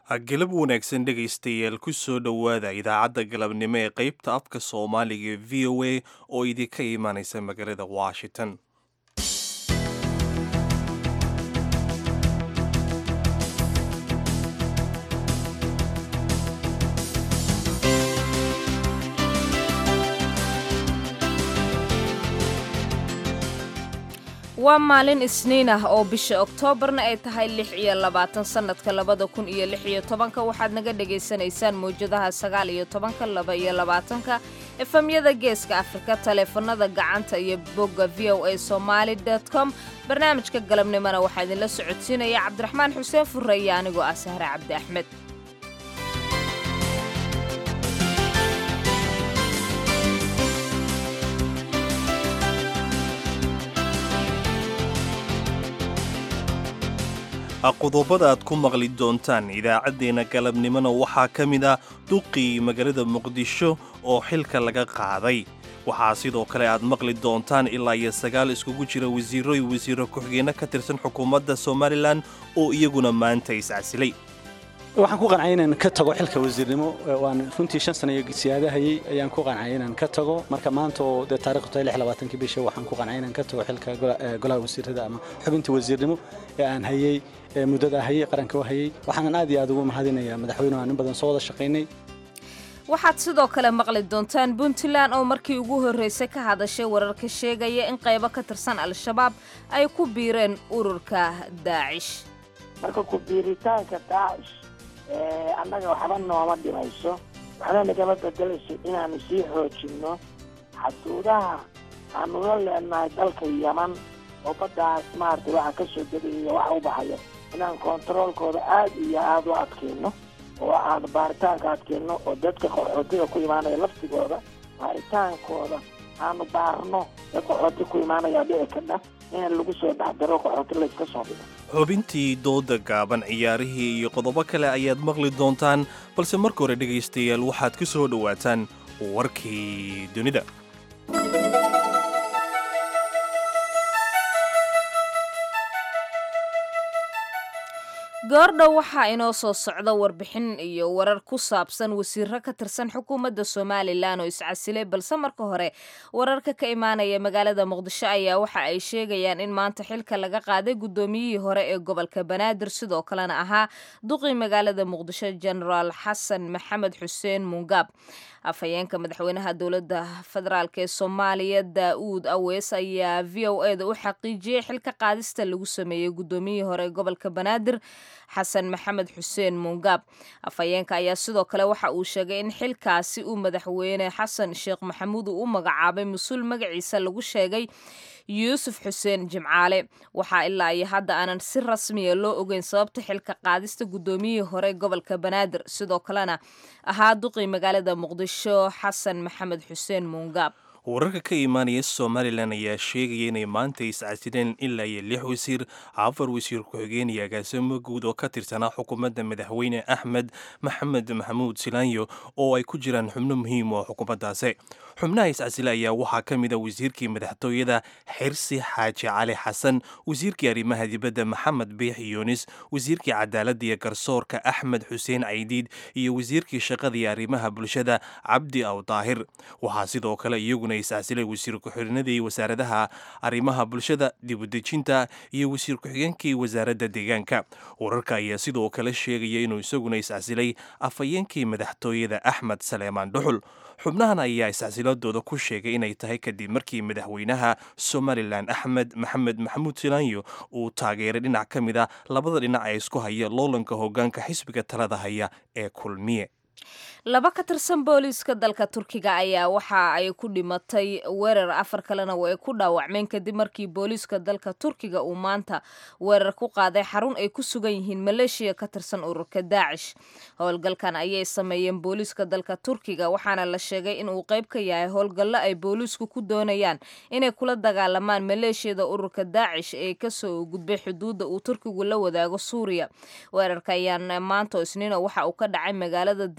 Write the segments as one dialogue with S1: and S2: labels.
S1: galab wanaagsan dhegaystayaal ku soo dhowaada idaacadda galabnimo ee qaybta afka soomaaliga ee v o a oo idinka imaanaysa magaalada washington
S2: waa maalin isniin ah oo bisha oktoobarna ay tahay lix iyo labaatan sannadka labada kun iyo lix iyo tobanka waxaad naga dhagaysanaysaan mawjadaha sagaal iyo tobanka laba iyo labaatanka efemyada geeska afrika taleefanada gacanta iyo bogga v o a somaali com barnaamijka galabnimona waxaa idinla socodsiinaya cabdiraxmaan xuseen furre iyo anigoo ah sahre cabdi axmed
S1: qodobada aad ku maqli doontaan idaacaddeenna galabnimona waxaa ka mid ah duqii magaalada muqdisho oo xilka laga qaaday waxaa sidoo kale aad maqli doontaan ilaa iyo sagaal iskugu jira wasiiro iyo wasiiro ku-xigeenno ka tirsan xukuumadda somalilan oo iyaguna maanta iscasilay
S3: waxaan ku qancay inaan ka tago xilka wasiirnimo waan runtii shan sana iyo siyaadahayey ayaan ku qancay inaan ka tago marka maanta oo dee taarikhdu tahay lix labaatankii bisha waxaan ku qancay inaan ka tago xilka golaha wasiirada ama xubinta wasiirnimo ee aan hayey muddada hayey qaranka u hayey waxaanan aad iyo aad ugu mahadinayaa madaxweynuhu aan in badan soo wada shaqaynay
S2: waxaad sidoo kale maqli doontaan puntland oo markii ugu horraysay ka hadashay wararka sheegaya in qaybo ka tirsan al-shabaab ay ku biireen ururka daacish
S4: marka ku biiritaanka daacish annaga waxba nooma dhimayso waxna nagama bedelayso inaanu sii xoojinno xaduudaha aanu la leenahay dalka yaman oo baddaas maaragtay waxa ka soo degaya waxa u baxaya inaan kontaroolkooda aad iyo aada u adkayno oo aanu baaritaanka adkayno oo dadka qaxootiga ku imaanaya laftigooda baaritaankooda aanu baarno dad qaxooti ku imaanaya dhici kadha in lagu soo dhexdaro qaxooti layska soo dhigo
S1: xubintii dooda gaaban ciyaarihii iyo qodobo kale ayaad maqli doontaan balse marka hore dhegaystayaal waxaad ku soo dhowaataan warkii dunida
S2: goordhow waxaa inoo soo socda warbixin iyo warar ku saabsan wasiiro ka tirsan xukuumadda somalilan oo iscasilay balse marka hore wararka ka imaanaya magaalada muqdisho ayaa waxa ay sheegayaan in maanta xilka laga qaaday guddoomiyihii hore ee gobolka banaadir sidoo kalena ahaa duqii magaalada muqdisho genaraal xasan maxamed xuseen mungaab afhayeenka madaxweynaha dowladda federaalk ee soomaaliya daa'uud awees ayaa v o e da u xaqiijiyey xilka qaadista lagu sameeyey guddoomiyihii hore ee gobolka banaadir xasan maxamed xuseen mungaab afhayeenka ayaa sidoo kale waxa uu sheegay in xilkaasi uu madaxweyne xasan sheekh maxamuud uu u magacaabay mas-uul magaciisa lagu sheegay yuusuf xuseen jimcaale waxaa ilaa iyo hadda aanan si rasmiya loo ogeyn sababta xilka qaadista guddoomiyihii hore gobolka banaadir sidoo kalena ahaa duqii magaalada muqdisho xasan maxamed xuseen mungaab
S1: wararka ka imaanaya somalilan ayaa sheegaya inay maanta iscasileen ilaa iyo lix wasiir afar wasiir ku-xigeen iyo agaasimo guud oo ka tirsanaa xukuumadda madaxweyne axmed maxamed maxamuud silaanyo oo ay ku jiraan xubno muhiim oo xukuumaddaasi xubnaha iscasile ayaa waxaa ka mid a wasiirkii madaxtooyada xirsi xaaji cali xasan wasiirkii arrimaha dibadda maxamed biix yuunis wasiirkii cadaaladda iyo garsoorka axmed xuseen caydiid iyo wasiirkii shaqada iyo arrimaha bulshada cabdi aw daahir waxaa sidoo kale iyaguna iscasilay wasiir ku-xigeenadii wasaaradaha arrimaha bulshada dibudejinta iyo wasiir ku-xigeenkii wasaaradda deegaanka wararka ayaa sidoo kale sheegaya inuu isaguna iscasilay afhayeenkii madaxtooyada axmed saleemaan dhuxul xubnahan ayaa iscasiladooda ku sheegay inay tahay kadib markii madaxweynaha somalilan axmed maxamed maxamuud silaanyo uu taageeray dhinac ka mid a labada dhinac ee isku haya loolanka hoggaanka xisbiga talada haya ee kulmiye
S2: laba ka tirsan booliiska dalka turkiga ayaa waxa ay ku dhimatay weerar afar kalena way ku dhaawacmeen kadib markii booliiska dalka turkiga uu maanta weerar ku qaaday xarun ay ku sugan yihiin maleeshiya ka tirsan ururka daacish howlgalkan ayay sameeyeen booliiska dalka turkiga waxaana la sheegay in uu qayb ka yahay howlgallo ay booliisku ku doonayaan inay kula dagaalamaan maleeshiyada ururka daacish ee kasoo gudbay xuduudda uu turkigu la wadaago suuriya weerarka ayaan maanta isniino waxa uu ka dhacay magaalada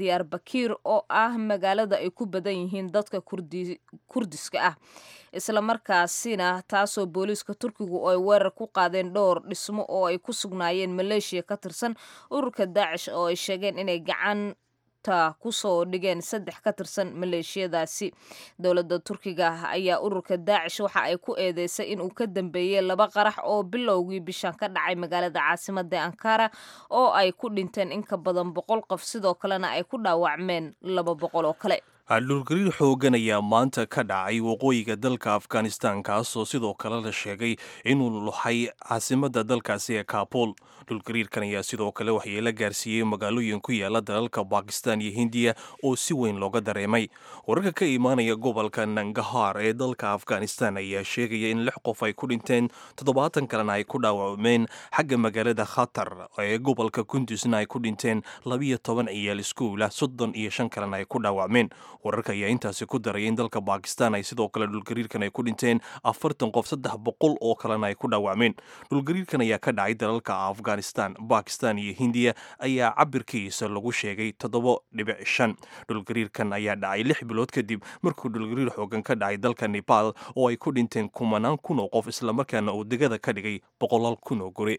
S2: diyaar bakiir oo ah magaalada ay ku badan yihiin dadka kurdiska ah islamarkaasina taasoo booliiska turkigu ay weerar ku qaadeen dhowr dhismo oo ay ku sugnaayeen maleeshiya ka tirsan ururka daacish oo ay sheegeen inay gacan kusoo dhigeen saddex ka tirsan maleeshiyadaasi dowladda turkiga ayaa ururka daacish waxa ay ku eedeysay inuu ka dambeeyey laba qarax oo bilowgii bishan ka dhacay magaalada caasimada ankara oo ay ku dhinteen in ka badan boqol qof sidoo kalena ay ku dhaawacmeen laba boqol oo kale
S1: dhulgariir xoogan ayaa maanta ka dhacay waqooyiga dalka afghanistan kaasoo sidoo kale la sheegay inuu luxay caasimada dalkaasi ee kabul dhulgariirkan ayaa sidoo kale waxyeelo gaarsiiyey magaalooyin ku yaala dalalka bakistan iyo hindiya oo si weyn looga dareemay wararka ka imaanaya gobolka nangahar ee dalka afghanistan ayaa sheegaya in lix qof ay ku dhinteen toddobaatan kalena ay ku dhaawacmeen xagga magaalada khatar ee gobolka kundusna ay ku dhinteen labiyo toban ciyaal iskuula soddon iyo shan kalena ay ku dhaawacmeen wararka ayaa intaasi ku daraya in dalka bakistan ay sidoo kale dhulgariirkan ay ku dhinteen afartan qof saddex boqol oo kalena ay ku dhaawacmeen dhulgariirkan ayaa ka dhacay dalalka afghanistan bakistan iyo hindiya ayaa cabirkiisa lagu sheegay toddobo dhibic shan dhulgariirkan ayaa dhacay lix bilood kadib markuu dhulgariir xoogan ka dhacay dalka nepal oo ay ku dhinteen kumanaan kun oo qof islamarkaana uu degada ka dhigay boqolaal kun oo guri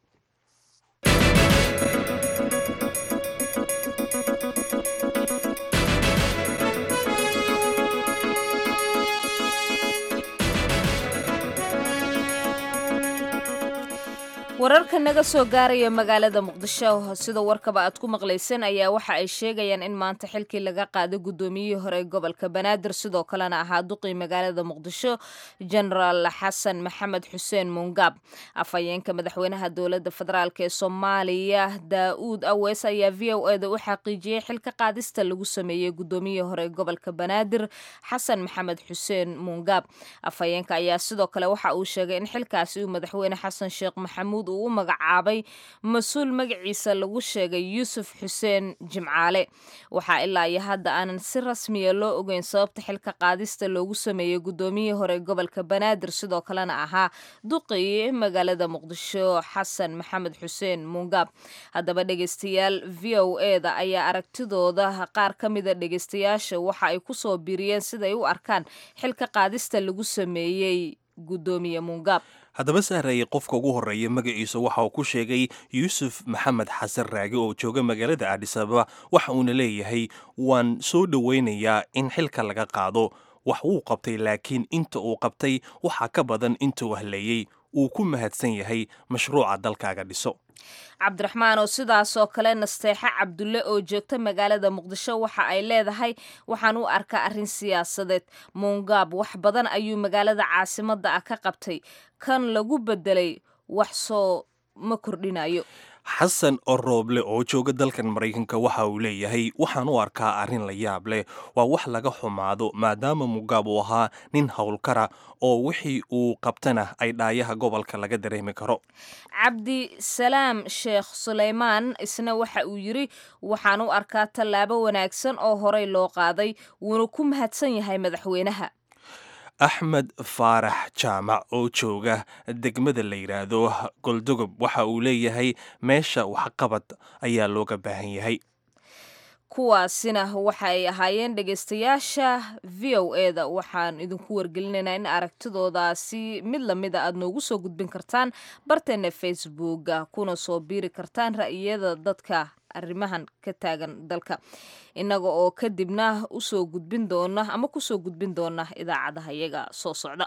S2: wararka naga soo gaaraya magaalada muqdisho sida warkaba aad ku maqlayseen ayaa waxa ay sheegayaan in maanta xilkii laga qaaday guddoomiyihii hore ee gobolka banaadir sidoo kalena ahaa duqii magaalada muqdisho genaraal xasan maxamed xuseen mungaab afhayeenka madaxweynaha dowladda federaalk ee soomaaliya daa-uud awees ayaa v o eda u xaqiijiyey xilka qaadista lagu sameeyey guddoomiyihii hore ee gobolka banaadir xasan maxamed xuseen mungaab afhayeenka ayaa sidoo kale waxa uu sheegay in xilkaasi uu madaxweyne xasan sheekh maxamuud uu u magacaabay mas-uul magaciisa lagu sheegay yuusuf xuseen jimcaale waxaa ilaa iyo hadda aanan si rasmiya loo ogeyn sababta xilka qaadista loogu sameeyey guddoomiyihii hore gobolka banaadir sidoo kalena ahaa duqii magaalada muqdisho xasan maxamed xuseen mungaab haddaba dhegeystayaal v o eda ayaa aragtidooda qaar ka mida dhegeystayaasha waxa ay kusoo biiriyeen siday u arkaan xilka qaadista lagu sameeyey guddoomiye mungaab
S1: haddaba sahraye qofka ugu horreeya magaciisa waxa uu ku sheegay yuusuf maxamed xasan raage oo jooga magaalada aadhisababa waxa uuna leeyahay waan soo dhoweynayaa in xilka laga qaado wax wuu qabtay laakiin inta uu qabtay waxaa ka badan intuu haleeyey uu ku mahadsan yahay mashruuca dalkaaga dhiso
S2: cabdiraxmaan oo sidaasoo kale nasteexe cabdulle oo joogta magaalada muqdisho waxa ay leedahay waxaan u arkaa arrin siyaasadeed muungaab wax badan ayuu magaalada caasimadda ah ka qabtay kan lagu bedelay wax soo ma kordhinayo
S1: xasan orooble oo jooga dalkan maraykanka waxa uu leeyahay waxaan u arkaa arrin la yaab leh waa wax laga xumaado maadaama mugaab uu ahaa nin howlkara oo wixii uu qabtana ay dhaayaha gobolka laga dareemi karo
S2: cabdi salaam sheekh suleymaan isna waxa uu yidri waxaan u arkaa tallaabo wanaagsan oo horey loo qaaday wuuna ku mahadsan yahay madaxweynaha
S1: axmed faarax jaamac oo jooga degmada la yidhaahdo goldogob waxa uu leeyahay meesha waxqabad ayaa looga baahan yahay
S2: kuwaasina waxay ahaayeen dhegaystayaasha v o eda waxaan idinku wargelinaynaa in aragtidoodaasi mid lamida aad noogu soo gudbin kartaan barteena facebooka kuna soo biiri kartaan ra'iyada dadka arrimahan ka taagan dalka innaga oo kadibna usoo gudbin doona ama kusoo gudbin doona idaacadaha iyaga soo socda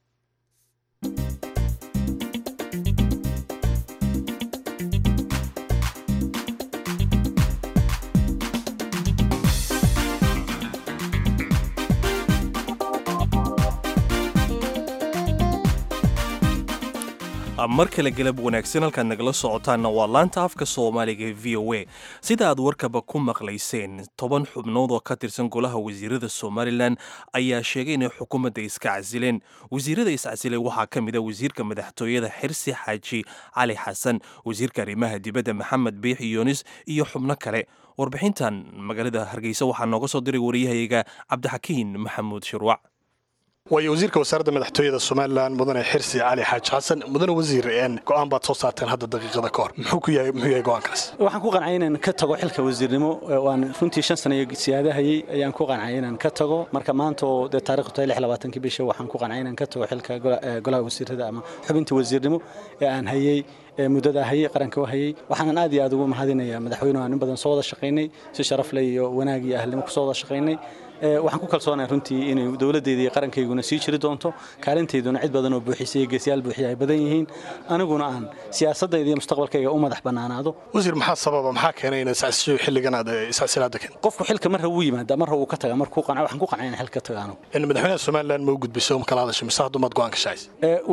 S1: mar kale galab wanaagsan halkaad nagala socotaanna waa laanta afka soomaaliga v o a sida aad warkaba ku maqlayseen toban xubnood oo ka tirsan golaha wasiirada somalilan ayaa sheegay inay xukuumadda iska casileen wasiirada iscasilay waxaa ka mid a wasiirka madaxtooyada xirsi xaaji cali xasan wasiirka arrimaha dibadda maxamed biix yunis iyo xubno kale warbixintan magaalada hargeysa waxaa nooga soo diray wariyahayga cabdixakiin maxamuud shirwac
S5: waayo wasiirka wasaaradda madaxtooyada somalilan mudane xirsi cali xaaji xasan mudane wasiir go-aan baad soo saarteen hadda daqiiqada ka hor muxuu ku yahay muxuu yahay go-aankaas
S3: waxaan ku qancay inaan ka tago xilka wasiirnimo waan runtii shan sano iyo siyaadahayey ayaan ku qancay inaan ka tago marka maanta oo dee taarikhdu tahay lix labaatankii bisha waxaan ku qancay inaan ka tago xilka golaha wasiirada ama xubinta wasiirnimo ee aan hayey muddada hayey qaranka u hayey waxaanan aad iyo aad ugu mahadinayaa madaxweynuhu aan in badan soo wada shaqaynay si sharaf leh iyo wanaag iyo ahlnimo ku soo wada shaqaynay waxaan ku kalsoonahay runtii inay dowladdeeda iyo qarankayguna sii jiri doonto kaalintayduna cid badan oo buuxisay iyo geesiyaal buuxiya ay badan yihiin aniguna aan siyaasadayda iyo mustaqbalkayga u madax bannaanaado
S5: wasiir maxaa sababa maxaa keenay inaad iscasisho xilligan aad iscasilaada keen
S3: qofku xilka marra wuu yimaada marra wuu ka taga markuu qanca waxaan ku qancay in xilka taga anigu
S5: in madaxweynaha somaliland ma u gudbiso ma kala hadashay mise haddumaad go-aan ka shacaysa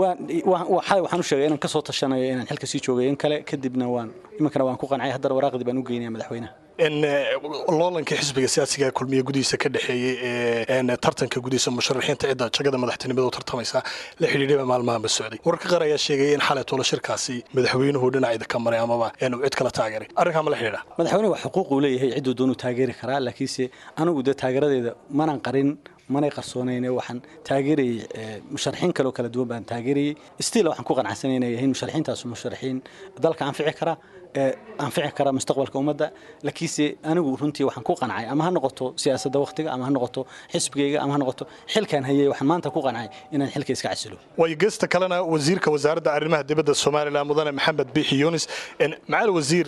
S3: xalay waxaan u sheegay inaan ka soo tashanayo inaan xilka sii joogay in kale kadibna waan iminkana waan ku qancay haddana waraaqdii baan u geynaya madaxweynaha
S5: in loolankii xisbiga siyaasiga kulmiye gudihiisa ka dhexeeyey ee tartanka gudihiisa musharaxiinta cidda jagada madaxtinimada u tartamaysa la xidhiidhaba maalmahanba socday wararka qaar ayaa sheegaya in xalay tolo shirkaasi madaxweynuhu dhinacida ka maray amaba inuu cid kala taageeray arrinkaa ma la xidhiidha
S3: madaxweynuhu wax xuquuq uu leeyahay cidduu doonuu taageeri karaa laakiinse anigu dee taageeradeeda manan qarin manay qarsoonayne waxaan taageerayey musharaxiin kaleo kala duwan baan taageerayey stiil waxaan ku qanacsanay inay yihiin musharaxiintaasu musharaxiin dalka anfici kara anfici kara mustaqbalka ummadda laakiinse anigu runtii waxaan ku qancay ama ha noqoto siyaasadda wakhtiga ama ha noqoto xisbigayga ama ha noqoto xilkaan hayay waxaan maanta ku qancay inaan xilka iska casilo
S5: waayo geesta kalena wasiirka wasaaradda arrimaha dibadda somalilan mudane maxamed biixi yunis macaal wasiir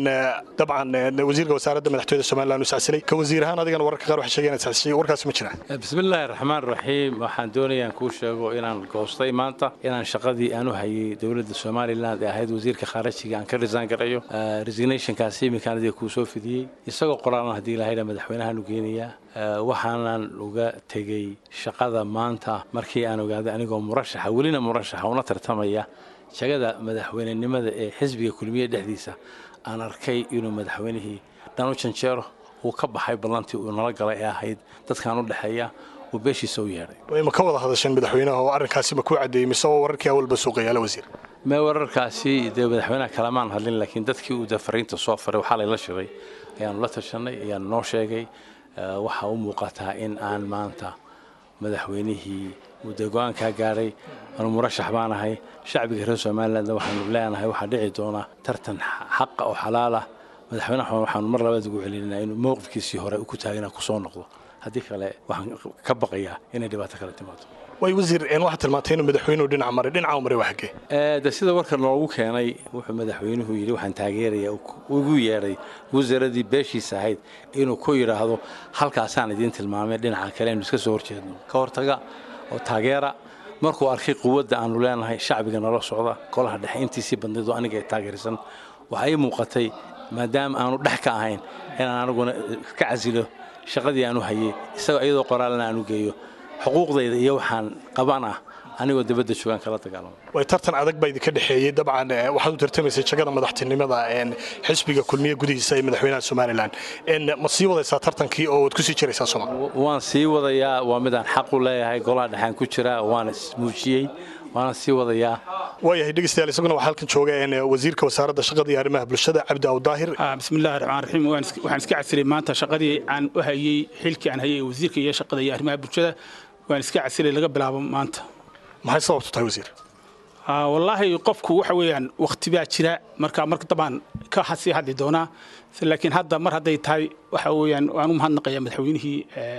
S5: dabcan wasiirka wasaaradda madaxtooyada somalilan uu iscasilay ka wasiir ahaan adigana wararka qaar waxay sheegeen inaad iscasishay warkaasi ma jiraan
S6: bismillaahi raxmaan raxiim waxaan doonayaan kuu sheego inaan goostay maanta inaan shaqadii aan u hayay dowladda somalilan ee ahayd wasiirka khaarajiga aan ka risaan garayo resignationkaasi iminkaan adiga kuu soo fidiyey isagoo qoraalan haddii lahayha madaxweynahaan u geenayaa waxaanan uga tegey shaqada maanta markii aan ogaaday anigoo murashaxa welina murashaxa una tartamaya jagada madaxweynenimada ee xisbiga kulmiye dhexdiisa aan arkay inuu madaxweynihii dhan u janjeero uu ka baxay ballantii uu nala galay ee ahayd dadkaan u dhexeeya uu beeshiisa u yeedhay
S5: ma ka wada hadasheen madaxweynaha oo arrinkaasi ma kuu caddeeyey mise oo wararkii awalba suuqayaala wasiir
S6: mee wararkaasi dee madaxweynaha kalamaan hadlin laakiin dadkii uu dafariinta soo faray waxaa layla shiray ayaanu la tashanay ayaanu noo sheegay waxaa u muuqataa in aan maanta madaxweynihii muddo go-aankaa gaadhay anu murashax baan ahay shacbiga reer somalilandna waxaanu leenahay waxaa dhici doona tartan xaqa oo xalaal ah madaxweynaha waxaanu mar labaad ugu celinaa inuu mowqifkiisii hore ku taagana kusoo noqdo haddii kale waxaan ka baqayaa inay dhibaato kale timaado
S5: way wasiir waxaad tilmaantay inuu madaxweynuhu dhinac maray dhinaca maray waa xaggee
S6: de sida warka noogu keenay wuxuu madaxweynuhu yidhi waxaan taageeraya ugu yeedhay wasaaradii beeshiisa ahayd inuu ku yidhaahdo halkaasaan idiin tilmaamay dhinaca kale aynu iska soo horjeedno ka hortaga oo taageera markuu arkay quwadda aanu leenahay shacbiga nala socda golaha dhexe intiisii badnayd oo aniga ay taageersan waxaa ii muuqatay maadaama aanu dhex ka ahayn inaan aniguna ka casilo shaqadii aanu hayay isagoo iyadoo qoraalna aanu geeyo xuquuqdayda iyo waxaan qaban ah anigoo dibadda joogaan kala dagaalamo
S5: way tartan adag baa idinka dhexeeyey dabcan waxaad u tartamaysay jagada madaxtinimada xisbiga kulmiye gudihiisa ee madaxweynaha somalilan ma sii wadaysaa tartankii oo waad kusii jiraysaa sooma
S6: waan sii wadayaa waa midaan xaq u leeyahay golaha dhexaan ku jiraa waana ismuujiyey waana sii wadayaa
S5: waayahay dhegeystayaal isaguna waxaa halkan jooga wasiirka wasaaradda shaqada iyo arrimaha bulshada cabdi awdaahir
S7: bismillahi raxmaan raxiim waxaan iska casilay maanta shaqadii aan u hayey xilkii aan hayay wasiirka iyo shaqada iyo arrimaha bulshada waan iska casilay laga bilaabo maanta
S5: maxay sababtu tahay wasiir
S7: wallaahi qofku waxa weeyaan waqti baa jira marka marka dabaan ka sii hadli doonaa laakiin hadda mar hadday tahay waxa weeyaan waan u mahadnaqayaa madaxweynihii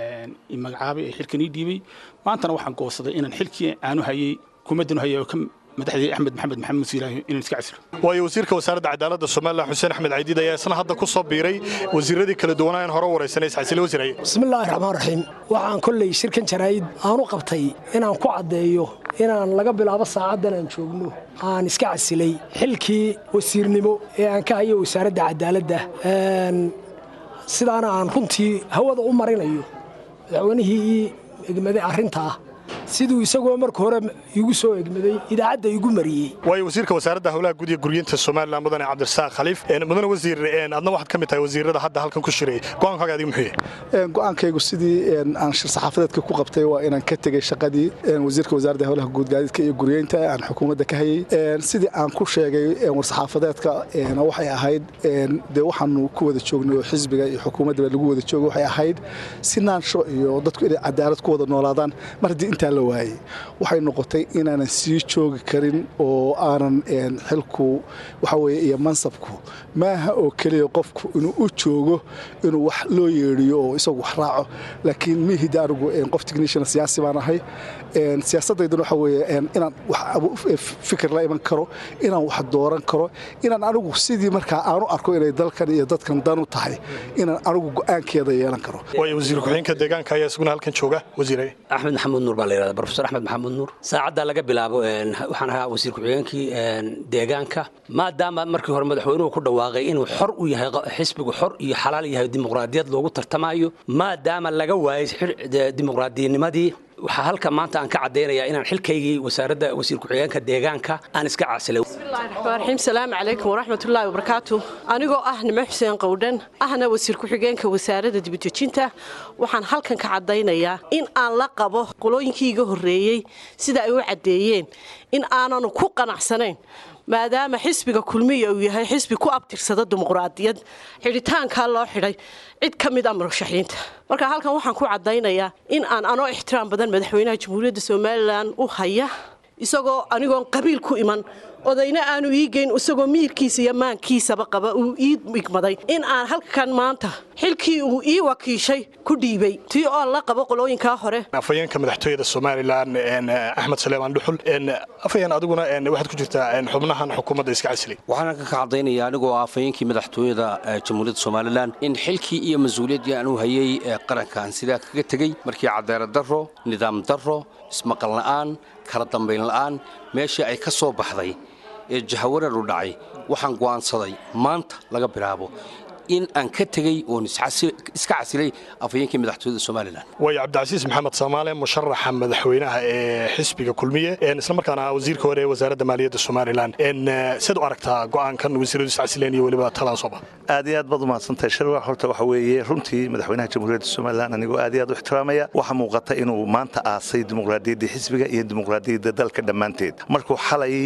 S7: i magacaabay ee xilkan ii dhiibay maantana waxaan goosaday inaan xilkii aanu hayay kumadanu hayay oo ka madaxdii axmed maxamed maxamed siilaahi inaan iska casilo
S5: waayo wasiirka wasaaradda cadaaladda somalilan xuseen axmed caydiid ayaa isna hadda ku soo biiray wasiiradii kala duwanaa in hore waraysanay iscasile wasiiraye
S8: bismillaahi raxmaan raxiim waxaan kolley shirkan jaraa'id aan u qabtay inaan ku caddeeyo inaan laga bilaabo saacaddan aan joogno aan iska casilay xilkii wasiirnimo ee aan ka hayo wasaaradda cadaaladda sidaana aan runtii hawada u marinayo madaxweynihii ii egmaday arrintaa siduu isagoo marka hore igu soo egmaday idaacadda igu mariyey
S5: waayo wasiirka wasaaradda howlaha guud iyo guriyinta somalilan mudane cabdirasaaq khaliif mudane wasiir adna waxaad ka mid tahay wasiirada hadda halkan ku shiray go-aankaaga adiga muxuu yahay
S9: go-aankaygu sidii aan shir saxaafadeedka ku qabtay waa inaan ka tegey shaqadii wasiirka wasaaradda howlaha guud gaadiidka iyo guriyeynta aan xukuumadda ka hayey sidii aan ku sheegay war-saxaafadeedka waxay ahayd dee waxaanu ku wada joognay oo xisbiga iyo xukuumaddaba lagu wada joogo waxay ahayd sinaansho iyo dadku inay cadaalad ku wada noolaadaan mar haddii intaa la waayey waxay noqotay inaanan sii joogi karin oo aanan xilku waxa weye iyo mansabku maaha oo keliya qofku inuu u joogo inuu wax loo yeedhiyo oo isagu wax raaco laakiin mihida anigu qof technician siyaasi baan ahay siyaasaddayduna waxa weeye inaan wax fikir la iman karo inaan wax dooran karo inaan anigu sidii markaa aanu arko inay dalkan iyo dadkan dan u tahay inaan anigu go'aankeeda yeelan karo
S5: waayo wasiir ku-xigeenka deegaanka ayaa isaguna halkan jooga wasiire
S10: axmed maxamuud nuur baa la yidhahda profesor axmed maxamuud nuur saacaddaa laga bilaabo waxaan ahaa wasiir ku-xigeenkii deegaanka maadaama markii hore madaxweynuhu ku dhawaaqay inuu xor u yahay xisbigu xor iyo xalaal yahay dimuqraadiyad loogu tartamayo maadaama laga waayay dimuqraadiyanimadii waxaa halka maanta aan ka caddaynayaa inaan xilkaygii wasaaradda wasiir ku-xigeenka deegaanka aan iska casilay
S11: bismillahirrahmaanirrahiim salaamu calaykum waraxmatullaahi wabarakaatu anigoo ah nimo xuseen qowdhan ahna wasiir ku-xigeenka wasaaradda dibudejinta waxaan halkan ka caddaynayaa in aan la qabo qolooyinkii iga horreeyey sida ay u caddeeyeen in aananu ku qanacsanayn maadaama xisbiga kulmiya uu yahay xisbi ku abtirsada dimuqraadiyad xidhitaankaa loo xidhay cid ka mid a murashaxiinta marka halkan waxaan ku caddaynayaa in aan anoo ixtiraam badan madaxweynaha jamhuuriyadda somalilan u haya isagoo anigoon qabiil ku iman odayna aanu ii geyn isagoo miyirkiisa iyo maankiisaba qaba uu ii igmaday in aan halkan maanta xilkii uu ii wakiishay ku dhiibay tii oo la qabo qolooyinkaa hore
S5: afhayeenka madaxtooyada somalilan axmed saleemaan dhuxul afhayeen adiguna waxaad ku jirtaa xubnahan xukuumadda iska casilay
S12: waxaan ka caddaynaya anigoo afhayeenkii madaxtooyada jamhuuriyadda somalilan in xilkii iyo mas-uuliyaddii aan u hayay qaranka aan sidaa kaga tegey markii cadaalad darro nidaam darro ismaqal la'aan kala dambayn la'aan meeshii ay ka soo baxday ee jahawarar u dhacay waxaan go'aansaday maanta laga bilaabo in aan ka tegey oon iska casilay afhayeenkii madaxtooyada somalilan
S5: waayo cabdicasiis maxamed soomaale musharaxa madaxweynaha ee xisbiga kulmiye islamarkaana wasiirka hore ee wasaaradda maaliyadda somalilan siad u aragtaa go'aankan wasiiradu iscasileen iyo weliba talaan soo bax
S13: aad iyo aad baad umahadsantahay sharwa horta waxa weeye runtii madaxweynaha jamhuuriyadda somalilan anigoo aad iyo aad u ixtiraamaya waxaa muuqata inuu maanta aasay dimuqraadiyaddii xisbiga iyo dimuqraadiyadda dalka dhammaanteed markuu xalay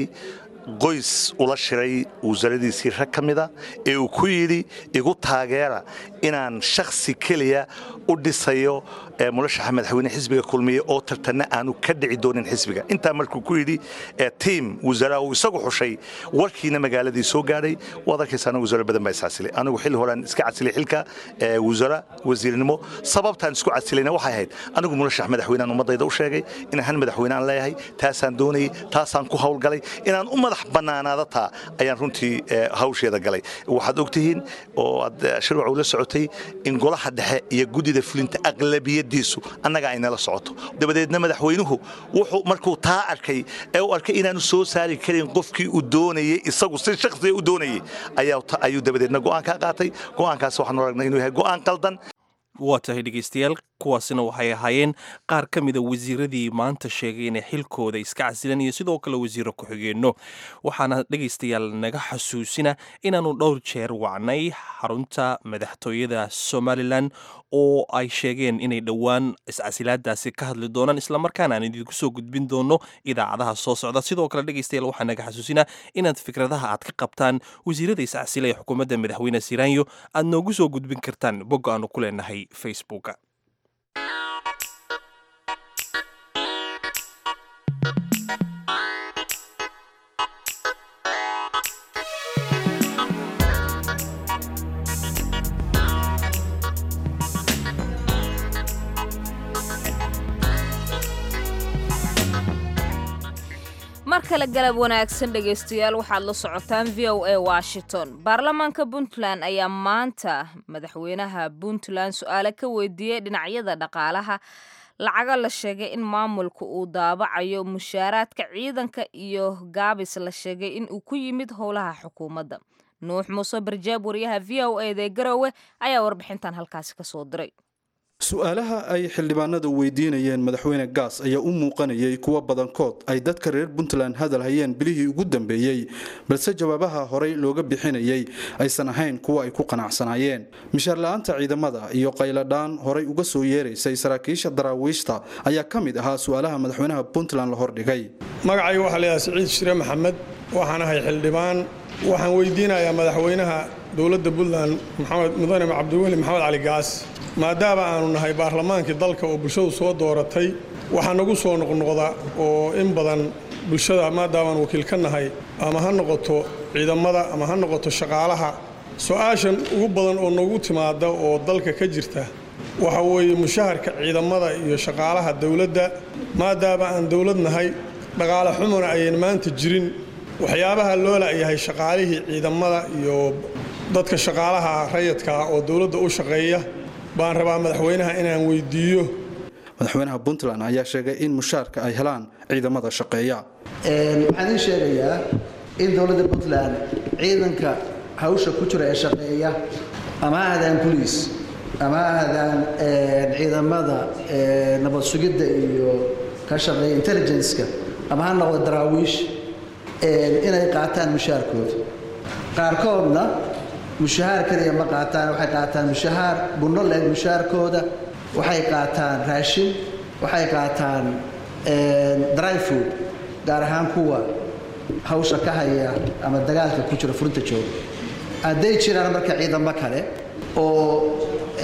S13: qoys ula shiray wasaaradiisii rag ka mida ee uu ku yidhi igu taageera inaan shakhsi keliya u dhisayo murashaxa madaxweyne xisbiga kulmiye oo tartanna aanu ka dhici doonin xisbiga intaa markuu ku yidhi tiim wasaaraha uu isagu xushay warkiina magaaladii soo gaadhay waad arkaysaana wasaaro badan baa iscasilay anigu xilli horean iska casilay xilka wasaara wasiirnimo sababtaan isku casilayna waxay ahayd anigu murashax madaxweynean ummadayda u sheegay inaan han madaxweyne aan leeyahay taasaan doonayay taasaan ku hawlgalay inaan u madax bannaanaada taa ayaan runtii hawsheeda galay waxaad ogtihiin oo aad shirwac ula socotay in golaha dhexe iyo guddida fulinta aqlabiyadiisu annaga ay nala socoto dabadeedna madaxweynuhu wuxuu markuu taa arkay ee u arkay inaanu soo saari karin qofkii uu doonayey isagu si shakhsiga u doonayey ayuu dabadeedna go'aan kaa qaatay go'aankaas waxaanu aragnay inuu yahay go'aan qaldan
S1: waa tahay dhegaystayaal kuwaasina waxay ahaayeen qaar ka mida wasiiradii maanta sheegay inay xilkooda iska casilan iyo sidoo kale wasiiro ku-xigeenno waxaana dhegaystayaal naga xasuusina inaannu dhowr jeer wacnay xarunta madaxtooyada somalilan oo ay sheegeen inay dhowaan iscasilaadaasi ka hadli doonaan islamarkaana aan idinku soo gudbin doono idaacadaha soo socda sidoo kale dhegaystayaal waxaa naga xasuusina inaad fikradaha aad ka qabtaan wasiirada iscasila ee xukuumadda madaxweyne siraanyo aad noogu soo gudbin kartaan bogga aanu ku leenahay facebooka
S2: mar kale galab wanaagsan dhegaystayaal waxaad la socotaan v o a washington baarlamaanka puntland ayaa maanta madaxweynaha puntland su-aale ka weydiiyey dhinacyada dhaqaalaha lacaga la sheegay in maamulka uu daabacayo mushaaraadka ciidanka iyo gaabis la sheegay in uu ku yimid howlaha xukuumadda nuux muuse barjaab wariyaha v o eda ee garowe ayaa warbixintan halkaasi kasoo diray
S14: su-aalaha ay xildhibaanadu weydiinayeen madaxweyne gaas ayaa u muuqanayay kuwo badankood ay dadka reer puntland hadal hayeen bilihii ugu dambeeyey balse jawaabaha horey looga bixinayay aysan ahayn kuwa ay ku qanacsanaayeen mishaar la-aanta ciidamada iyo qayladhaan horay uga soo yeeraysay saraakiisha daraawiishta ayaa ka mid ahaa su-aalaha madaxweynaha puntland la hordhigay
S15: magacayga waxaa laydhaha siciid shire maxamed waxaan ahay xildhibaan waxaan weydiinayaa madaxweynaha dowladda puntland maxamed mudane cabdiweli maxamed cali gaas maadaama aanu nahay baarlamaankii dalka oo bulshadu soo dooratay waxaa nagu soo noqnoqda oo in badan bulshada maadaamaan wakiil ka nahay ama ha noqoto ciidamada ama ha noqoto shaqaalaha su-aashan ugu badan oo nagu timaada oo dalka ka jirta waxa weeye mushaharka ciidamada iyo shaqaalaha dowladda maadaama aan dowlad nahay dhaqaale xumuna ayan maanta jirin waxyaabaha loo la'yahay shaqaalihii ciidamada iyo dadka shaqaalaha rayadka ah oo dowladda u shaqeeya baan rabaa madaxweynaha inaan weydiiyo
S14: madaxweynaha puntland ayaa sheegay in mushaarka ay helaan ciidamada shaqeeya
S16: waxaan ii sheegayaa in dowladda puntland ciidanka hawsha ku jira ee shaqeeya ama ha ahdaan boliis ama ha ahdaan ciidamada nabad sugidda iyo ka shaqeeya intelligenceka ama ha noqdo daraawiish inay qaataan mushaharkooda qaarkoodna mushahaar keliya ma qaataan waxay qaataan mushahaar bunno leeg mushaharkooda waxay qaataan raashin waxay qaataan dry food gaar ahaan kuwa hawsha ka haya ama dagaalka ku jira furinta jooga hadday jiraan marka ciidamo kale oo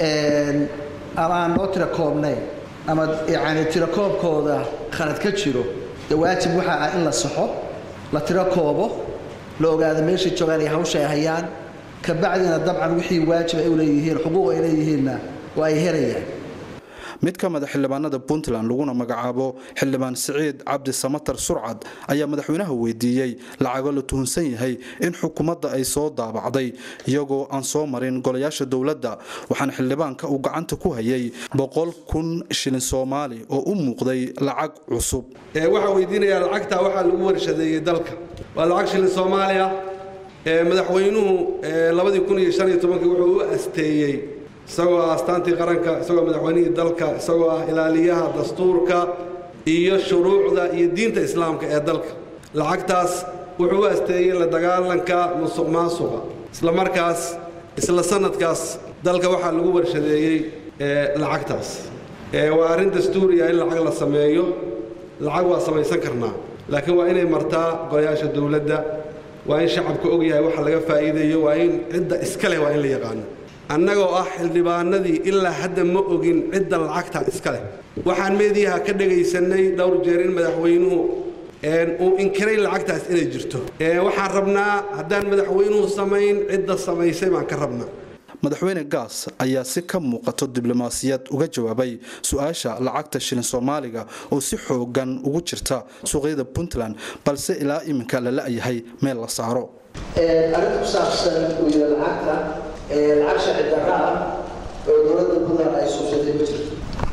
S16: ama aan loo tira koobnayn ama yani tiro koobkooda khalad ka jiro dee waajib waxaa ah in la saxo la tiro koobo la ogaado meeshay joogaan iyo hawsha ay hayaan kabacdina dabcan wixii waajib ay u leeyihiin xuquuq ay leeyihiinna waa ay helayaan
S14: mid ka mida xildhibaanada puntland laguna magacaabo xildhibaan siciid cabdi samatar surcad ayaa madaxweynaha weydiiyey lacago la tuhunsan yahay in xukuumadda ay soo daabacday iyagoo aan soo marin golayaasha dowladda waxaana xildhibaanka uu gacanta ku hayay boqol kun shilin soomaali oo u muuqday lacag cusub
S17: waxaa weydiinayaa lacagtaa waxaa lagu warshadeeyey dalka waa lacag shilin soomaaliya madaxweynuhu labadii kun iyo shan iyo tobankii wuxuu u asteeyey isagoo ah astaantii qaranka isagoo madaxweynihii dalka isagoo ah ilaaliyaha dastuurka iyo shuruucda iyo diinta islaamka ee dalka lacagtaas wuxuu u asteeyey la dagaalanka musuq maasuqa isla markaas isla sanadkaas dalka waxaa lagu warshadeeyey lacagtaas waa arrin dastuuriya in lacag la sameeyo lacag waa samaysan karnaa laakiin waa inay martaa golayaasha dowladda waa in shacabku ogyahay waxa laga faa'iidayo waa in cidda iska leh waa in la yaqaano annagoo ah xildhibaanadii ilaa hadda ma ogin cidda lacagta iska leh waxaan meediyaha ka dhagaysannay dhowr jeer in madaxweynuhu uu inkiray lacagtaas inay jirto waxaan rabnaa haddaan madaxweynuhu samayn cidda samaysay baan ka rabnaa
S14: madaxweyne gaas ayaa si ka muuqato diblomaasiyad uga jawaabay su-aasha lacagta shilin soomaaliga oo si xoogan ugu jirta suuqyada puntland balse ilaa iminka la la-yahay meel la saaro
S16: arrinta ku saabsan weyda lacagta lacag sharci darra ah oo dowladda puntland ay suubsatay ma jirto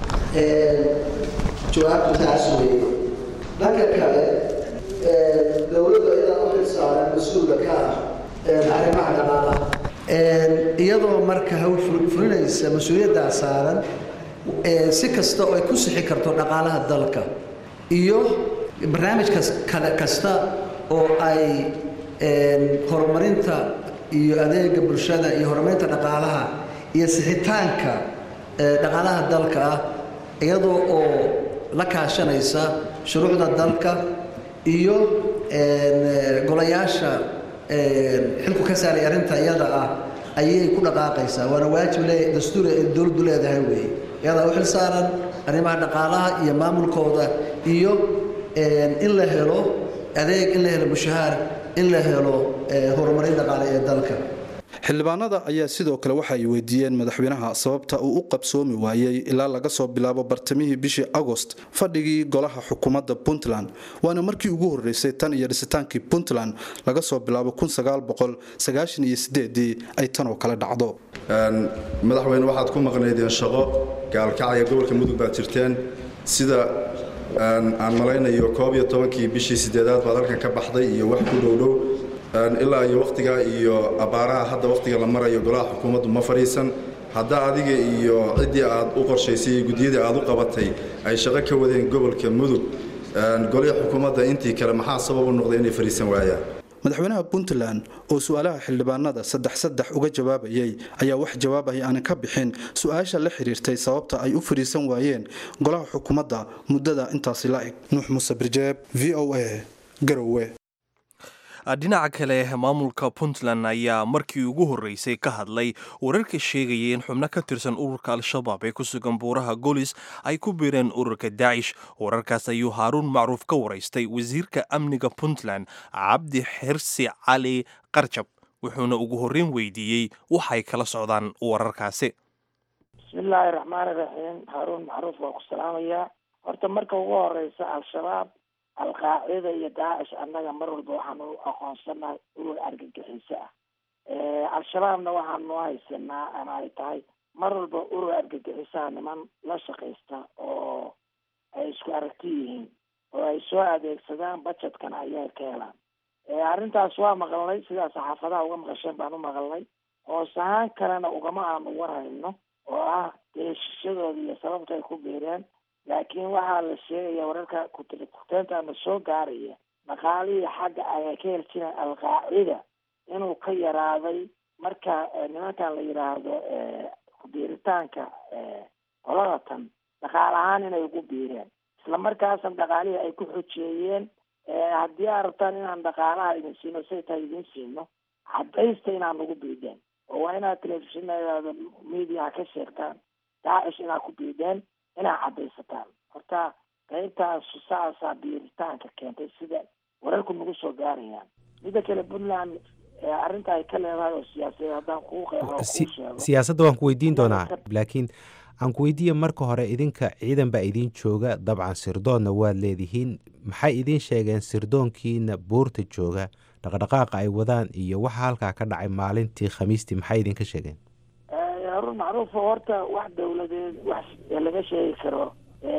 S16: jawaabtu taas weeye dhanka kale dowladdu iyadaa u xilsaaran mas-uulka ka ah arrimaha dhaqaalaha iyadoo marka hawl fulinaysa mas-uuliyaddaa saaran si kasta oo ay ku sixi karto dhaqaalaha dalka iyo barnaamij kasta oo ay horumarinta iyo adeega bulshada iyo horumarinta dhaqaalaha iyo sixitaanka dhaqaalaha dalka ah iyadoo oo la kaashanaysa shuruucda dalka iyo golayaasha xilku ka saaray arrinta iyada ah ayay ku dhaqaaqaysaa waana waajib le dastuur ay dowladdu leedahay weeye iyadaa u xil saaran arrimaha dhaqaalaha iyo maamulkooda iyo in la helo adeeg in la helo mushahaar in la helo horumarin dhaqaale ee dalka
S14: xildhibaanada ayaa sidoo kale waxa ay weydiiyeen madaxweynaha sababta uu u qabsoomi waayey ilaa laga soo bilaabo bartamihii bishii agost fadhigii golaha xukuumadda puntland waana markii ugu horreysay tan iyo dhisitaankii puntland laga soo bilaabo ay tan oo kale dhacdo
S18: madaxweyne waxaad ku maqnaydeen shaqo gaalkacaya gobolka mudug baad jirteen sida aan malaynayo koob iyo tobankii bishii sideedaad baad halkan ka baxday iyo wax ku dhowdhow ilaa iyo wakhtigaa iyo abbaaraha hadda wakhtiga la marayo golaha xukuumaddu ma fadhiisan haddaa adiga iyo ciddii aad u qorshaysay iyo guddiyadii aad u qabatay ay shaqo ka wadeen gobolka mudug golihii xukuumadda intii kale maxaa sabab u noqday inay fadhiisan waayaan
S14: madaxweynaha puntland oo su-aalaha xildhibaanada saddex saddex uga jawaabayay ayaa wax jawaabay aanan ka bixin su-aasha la xiriirtay sababta ay u fadhiisan waayeen golaha xukuumadda muddada intaasi la eg nuux muuse birjeeb v o a garowe
S1: dhinaca kale maamulka puntland ayaa markii ugu horreysay ka hadlay wararka sheegaya in xubno ka tirsan ururka al-shabaab ee ku sugan buuraha golis ay ku biireen ururka daacish wararkaas ayuu haaruun macruuf ka waraystay wasiirka amniga puntland cabdi xirsi cali qarjab wuxuuna ugu horreyn weydiiyey waxay kala socdaan wararkaasi
S4: bismillaahi raxmaani raxiim haaruun macruuf waa ku salaamayaa horta marka ugu horeysa al-shabaab al-qaacida iyo daacish annaga mar walba waxaanu aqoonsanahay urur argagixiso ah al-shabaabna waxaanu haysanaa ama ay tahay mar walba urur argagixisaha niman la shaqaysta oo ay isku aragti yihiin oo ay soo adeegsadaan budgetkana ayay ka helaan arrintaas waa maqalnay sidaa saxaafadaha uga maqasheen baan u maqalnay hoos ahaan kalena ugama aanu warhayno oo ah deeshishadooda iyo sababta ay ku biireen laakiin waxaa la sheegaya wararka kuteentaana soo gaaraya dhaqaalihii xagga ay ka heli jireen al-qaacida inuu ka yaraaday marka nimankan la yidhaahdo kubiiritaanka qolada tan dhaqaal ahaan inay ugu biireen isla markaasna dhaqaalihii ay ku xojeeyeen haddii aad rabtaan inaan dhaqaalaha idin siino say tahay idin siino cadaysta inaan ugu biideen oo waa inaad telefishinada mediaha ka sheegtaan daacish inaad ku biideen inaad cadaysataan horta qaybtaas saasaa biiritaanka keentay sida wararku nagu soo gaarayaan midda kale puntland arrinta ay ka leedahay oo siyaasadeed haddaan kuu qeexo kuu sheego
S19: siyaasadda waan ku weydiin doonaa laakiin aan ku weydiiya marka hore idinka ciidan baa idiin jooga dabcan sirdoonna waad leedihiin maxay idiin sheegeen sirdoonkiina buurta jooga dhaqdhaqaaqa ay wadaan iyo waxa halkaa ka dhacay maalintii khamiistii maxay idinka sheegeen
S4: harun macruuf horta wax dawladeed wax laga sheegi karo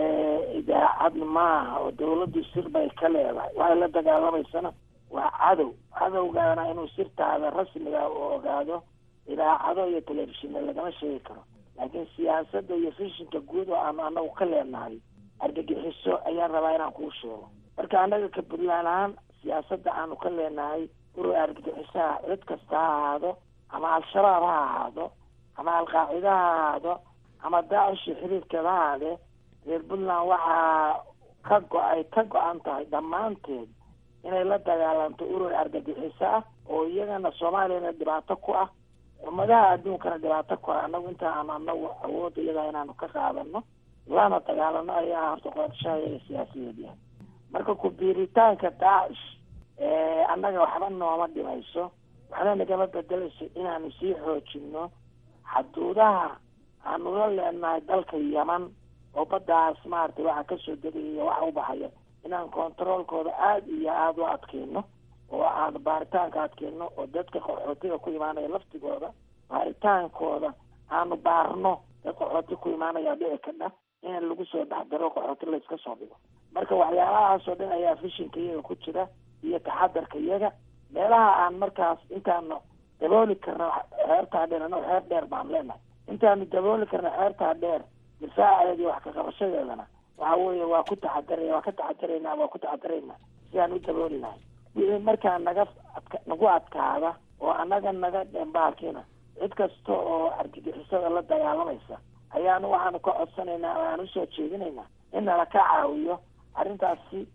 S4: idaacad maaha oo dawladdu sir bay ka leedahay waxay la dagaalamaysana waa cadow cadowgaana inuu sirtaada rasmiga u ogaado idaacado iyo telefishina lagama sheegi karo laakiin siyaasadda iyo fishinka guud oo aanu anagu ka leenahay argagixiso ayaan rabaa inaan kuu sheego marka annaga ka puntland ahaan siyaasadda aanu ka leenahay urur argagixisaha cid kasta ha ahaado ama al-shabaab ha ahaado ama al-qaacida ha ahaado ama daacish xiriirkeeda ha ahaadee reer puntland waxaa ka go-ay ka go-an tahay dhammaanteed inay la dagaalanto urur argagixiso ah oo iyagana soomaaliyana dhibaato ku ah ummadaha adduunkana dhibaato ku ah annagu inta aanu anagu awoodda iyadaa inaanu ka qaadano lana dagaalano ayaa horta qorshaha iyaga siyaasadeed yahay marka ku biiritaanka daacish annaga waxba nooma dhimayso waxna nagama bedelayso inaanu sii xoojino xaduudaha aanu la leenahay dalka yeman oo baddaas maaragtay waxa kasoo degaya iyo waxa u baxaya inaan controolkooda aada iyo aada u adkeyno oo aan baaritaanka adkeyno oo dadka qaxootiga ku imaanaya laftigooda baaritaankooda aanu baarno dad qaxooti ku imaanaya dhici kadha in lagu soo dhexdaro qaxooti layska soo dhigo marka waxyaalahaasoo dhan ayaa fishinka iyaga ku jira iyo taxadarka iyaga meelaha aan markaas intaanu dabooli karno xeertaa dheer annago xeer dheer baan leenahay intaanu dabooli karno xeertaa dheer difaaceeda iyo wax kaqabashadeedana waxa weeye waa ku taxadaraya waa ka taxadaraynaa waa ku taxadaraynaa sidaan u dabooli lahay wixii markaa naga nagu adkaada oo annaga naga dhembaalkiina cid kasta oo argagixisada la dagaalamaysa ayaanu waxaanu ka codsanaynaa oo aan usoo jeedinaynaa in nala ka caawiyo arrintaasi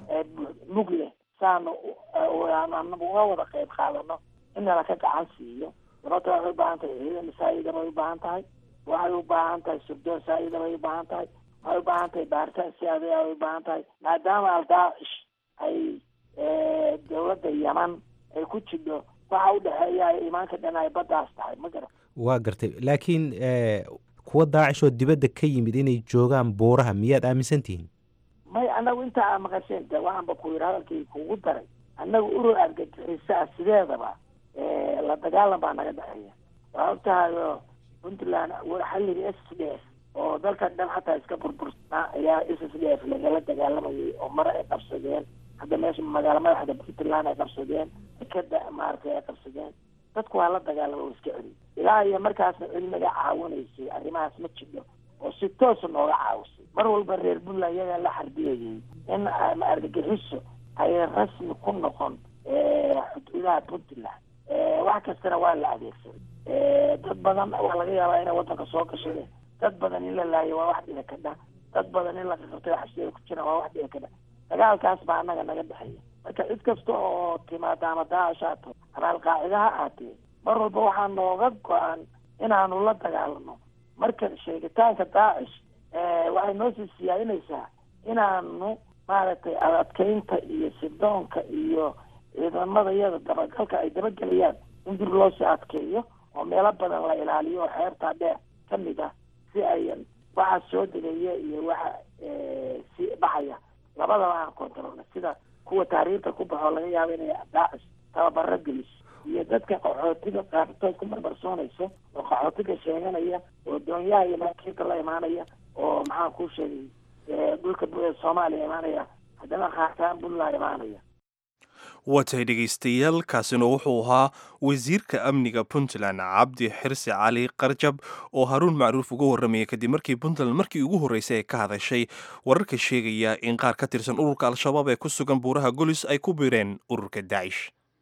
S4: mug leh saanu uga wada qayb qaadano in nala ka gacan siiyo sababta waxay u baahan tahay ciidan saayida bay u baahan tahay waxay u baahan tahay surdoon saayida bay u baahan tahay waxay u baahan tahay baaritaan siyaadaya bay u baahan tahay maadaama aldaacish ay dawladda yeman ay ku jidho waxa u dhexeeya ay imaanka dhan ay baddaas tahay ma garan
S19: waa gartay laakiin kuwa daacish oo dibadda ka yimid inay joogaan buuraha miyaad aaminsan tihiin
S4: may annagu intaa aa maqasheen de waxaanba ku yidhi hadalkii kugu daray annagu urur argagixisaa sideedaba la dagaalan baa naga dhexeeya waa og tahayo puntland xalligii s s d f oo dalka dhan xataa iska burbursnaa ayaa s s d f lagala dagaalamayay oo mar ay qabsadeen hadda meesha magaalo madaxda puntland ay qabsadeen dekada maaragtay ay qabsadeen dadku waa la dagaalama oo iska celi ilaa iyo markaasna celi naga caawinaysay arrimahaas ma jidho oo si toosa nooga caawisay mar walba reer puntland iyagaa la xarbiyayay in argagixiso ay rasmi ku noqon xuduudaha puntland wax kastana waa la adeegsaday dad badan waa laga yaabaa inay wadanka soo gashadeen dad badan in la laayo waa wax dhici kadha dad badan in la qaqabtay xabsiyada ku jiraan waa wax dhici kadha dagaalkaas baa annaga naga dhexeeya marka cid kasta oo timaada ama daacish haato ama alqaacida ha aatee mar walba waxaa nooga go-an inaanu la dagaalano marka sheegitaanka daacish waxay noo sii siyaadinaysaa inaanu maaragtay adadkeynta iyo sidoonka iyo ciidamada iyada dabagalka ay dabagelayaan in dib loo sii adkeeyo oo meelo badan la ilaaliyo oo xeertaa dheer ka mid ah si ayan waxa soo degaya iyo waxa si baxaya labadaba aan kontrolna sida kuwa taariikhda ku baxoo laga yaabo inay daacish tababaro geliso iyo dadka qaxootiga qaartood ku marmarsoonayso oo qaxootiga sheeganaya oo doonyaha iyo maraakiibta la imaanaya oo maxaan ku sheegay dhulka soomaaliya imaanaya haddana khaataan puntland imaanaya
S1: waatahay dhegaystayaal kaasina wuxuu ahaa wasiirka amniga puntland cabdi xirsi cali qarjab oo haruun macruuf uga warramayay kadib markii puntland markii ugu horreysay ay ka hadashay wararka sheegaya in qaar ka tirsan ururka al-shabaab ee ku sugan buuraha golis ay ku biireen ururka daacish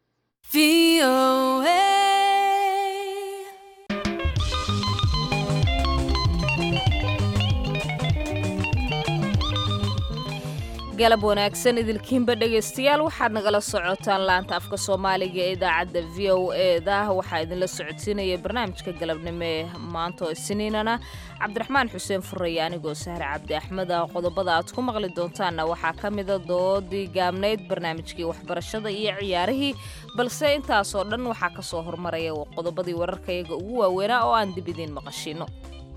S2: galab wanaagsan idilkiinba dhegaystayaal waxaad nagala socotaan laanta afka soomaaliga ee idaacadda v o eda waxaa idinla socodsiinaya barnaamijka galabnimo ee maanta oo isniinana cabdiraxmaan xuseen furaya anigoo sahre cabdi axmed ah qodobada aad ku maqli doontaanna waxaa ka mida doodii gaabnayd barnaamijkii waxbarashada iyo ciyaarihii balse intaasoo dhan waxaa ka soo hormaraya qodobadii wararkayaga ugu waaweynaa oo aan dib idiin maqashino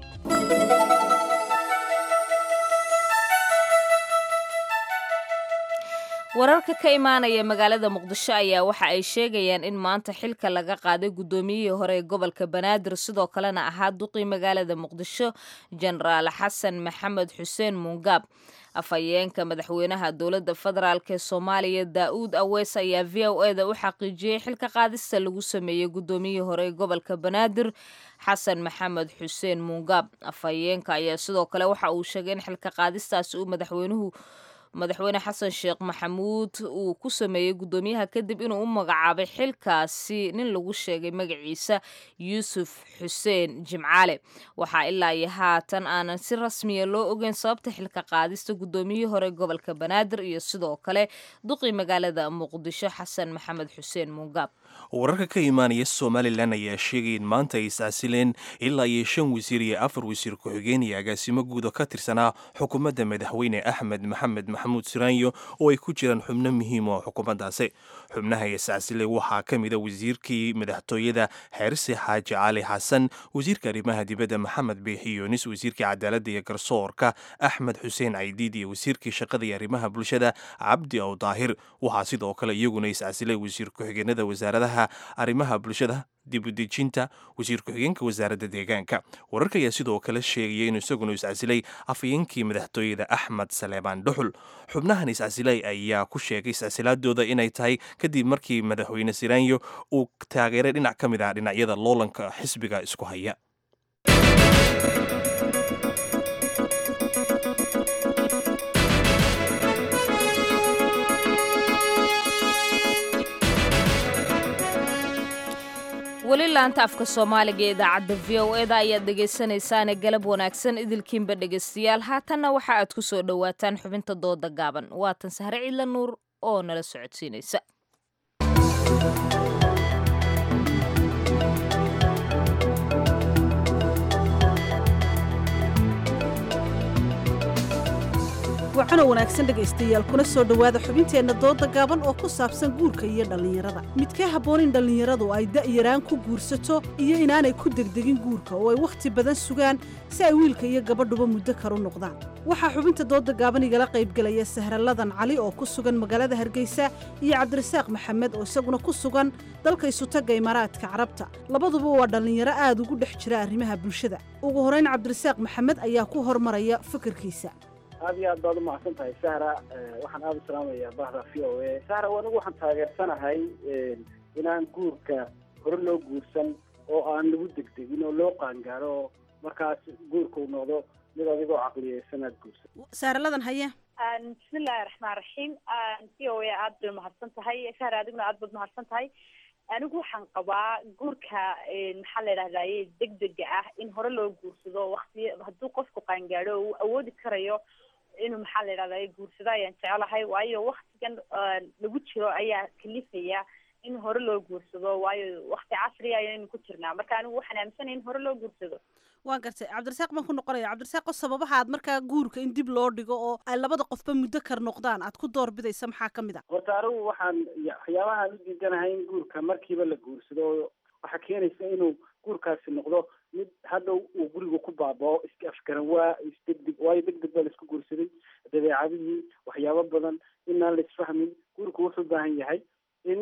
S2: wararka ka imaanaya magaalada muqdisho ayaa waxa ay sheegayaan in maanta xilka laga qaaday guddoomiyihii hore ee gobolka banaadir sidoo kalena ahaa duqii magaalada muqdisho jenaraal xasan maxamed xuseen mungaab afhayeenka madaxweynaha dowladda federaalk ee soomaaliya daa-uud aweys ayaa v o eda u xaqiijiyey xilka qaadista lagu sameeyey guddoomiyihii hore ee gobolka banaadir xasan maxamed xuseen mungaab afhayeenka ayaa sidoo kale waxa uu sheegay in xilka qaadistaasi uu madaxweynuhu madaxweyne xasan sheekh maxamuud uu ku sameeyey guddoomiyaha kadib inuu u magacaabay xilkaasi nin lagu sheegay magaciisa yuusuf xuseen jimcaale waxaa ilaa iyo haatan aanan si rasmiya loo ogeyn sababta xilka qaadista guddoomiyihii hore gobolka banaadir iyo sidoo kale duqii magaalada muqdisho xasan maxamed xuseen mungaab
S1: wararka ka imaanaya somalilan ayaa sheegaya in maanta ay iscasileen ilaa iyo shan wasiir iyo afar wasiir ku-xigeen iyo agaasimo guud oo ka tirsanaa xukuumadda madaxweyne axmed maxamed maxamuud siraanyo oo ay ku jiraan xubno muhiim oo xukuumaddaasi xubnaha iscasilay waxaa ka mida wasiirkii madaxtooyada xeerse xaaji cali xasan wasiirka arrimaha dibadda maxamed biixi yunis wasiirkii cadaaladda iyo garsoorka axmed xuseen caydiid iyo wasiirkii shaqada iyo arrimaha bulshada cabdi ow daahir waxaa sidoo kale iyaguna iscasilay wasiir ku-xigeenada wasaaradaha arrimaha bulshada dibudejinta wasiir ku-xigeenka wasaaradda deegaanka wararka ayaa sidoo kale sheegaya inuu isaguna iscasilay afhayeenkii madaxtooyada axmed saleebaan dhuxul xubnahan iscasilay ayaa ku sheegay iscasilaadooda inay tahay kadib markii madaxweyne siraanyo uu taageeray dhinac ka mid ah dhinacyada loolanka xisbiga isku haya
S2: weli laanta afka soomaaliga ee idaacadda v o eda ayaad dhegaysanaysaane galab wanaagsan idilkiinba dhegaystayaal haatanna waxa aad ku soo dhowaataan xubinta dooda gaaban waatan sahre ciidla nuur oo nala socodsiinaysa
S20: wacano wanaagsan dhegaystayaal kuna soo dhowaada xubinteenna dooda gaaban oo ku saabsan guurka iyo dhallinyarada midkee habboon in dhallinyaradu ay da'yaraan ku guursato iyo inaanay ku degdegin guurka oo ay wakhti badan sugaan si ay wiilka iyo gabadhuba muddo karu noqdaan waxaa xubinta dooda gaaban igala qaybgelaya sahralladan cali oo ku sugan magaalada hargeysa iyo cabdirasaaq maxamed oo isaguna ku sugan dalka isutagga imaaraadka carabta labaduba waa dhallinyaro aad ugu dhex jira arrimaha bulshada ugu horrayn cabdirasaaq maxamed ayaa ku hormaraya fikirkiisa
S21: aad iyo aad baad u mahadsan tahay sahra waxaan aada u salaamayaa bahda v o a sahra anigu waxaan taageersanahay inaan guurka hore loo guursan oo aan lagu degdegin oo loo qaangaaro oo markaas guurka uu noqdo mid adigoo caqliyeysan aad guursan
S20: saaraladan haya
S22: bismillahi raxmaan raxiim v o a aad bay umahadsan tahay sahra adiguna aad baad umahadsan tahay anigu waxaan qabaa guurka maxaa la yidhahdaye degdega ah in hore loo guursado wakti hadduu qofku qaangaadho uu awoodi karayo inuu maxaa la yidhahda guursado ayaan jecelahay waayo waktigan lagu jiro ayaa kalifaya in hore loo guursado waayo wakti casriya ayaynu ku jirnaa marka anigu waxaan aaminsanaya in hore loo guursado
S20: waan gartay cabdirasaaq baan ku noqonaya cabdirasaaqo sababaha aad markaa guurka in dib loo dhigo oo ay labada qofba muddo kar noqdaan aad ku doorbidaysa maxaa ka mid a
S21: horta anigu waxaan waxyaabahaan u diidanahay in guurka markiiba la guursado waxaa keenaysa inuu guurkaasi noqdo mid hadhow uu guriga ku baabao iska afgaran waa isdegdeg waayo degdeg baa laisku guursaday dabeecadihii waxyaabo badan inaan la isfahmin guurku wuxuu u baahan yahay in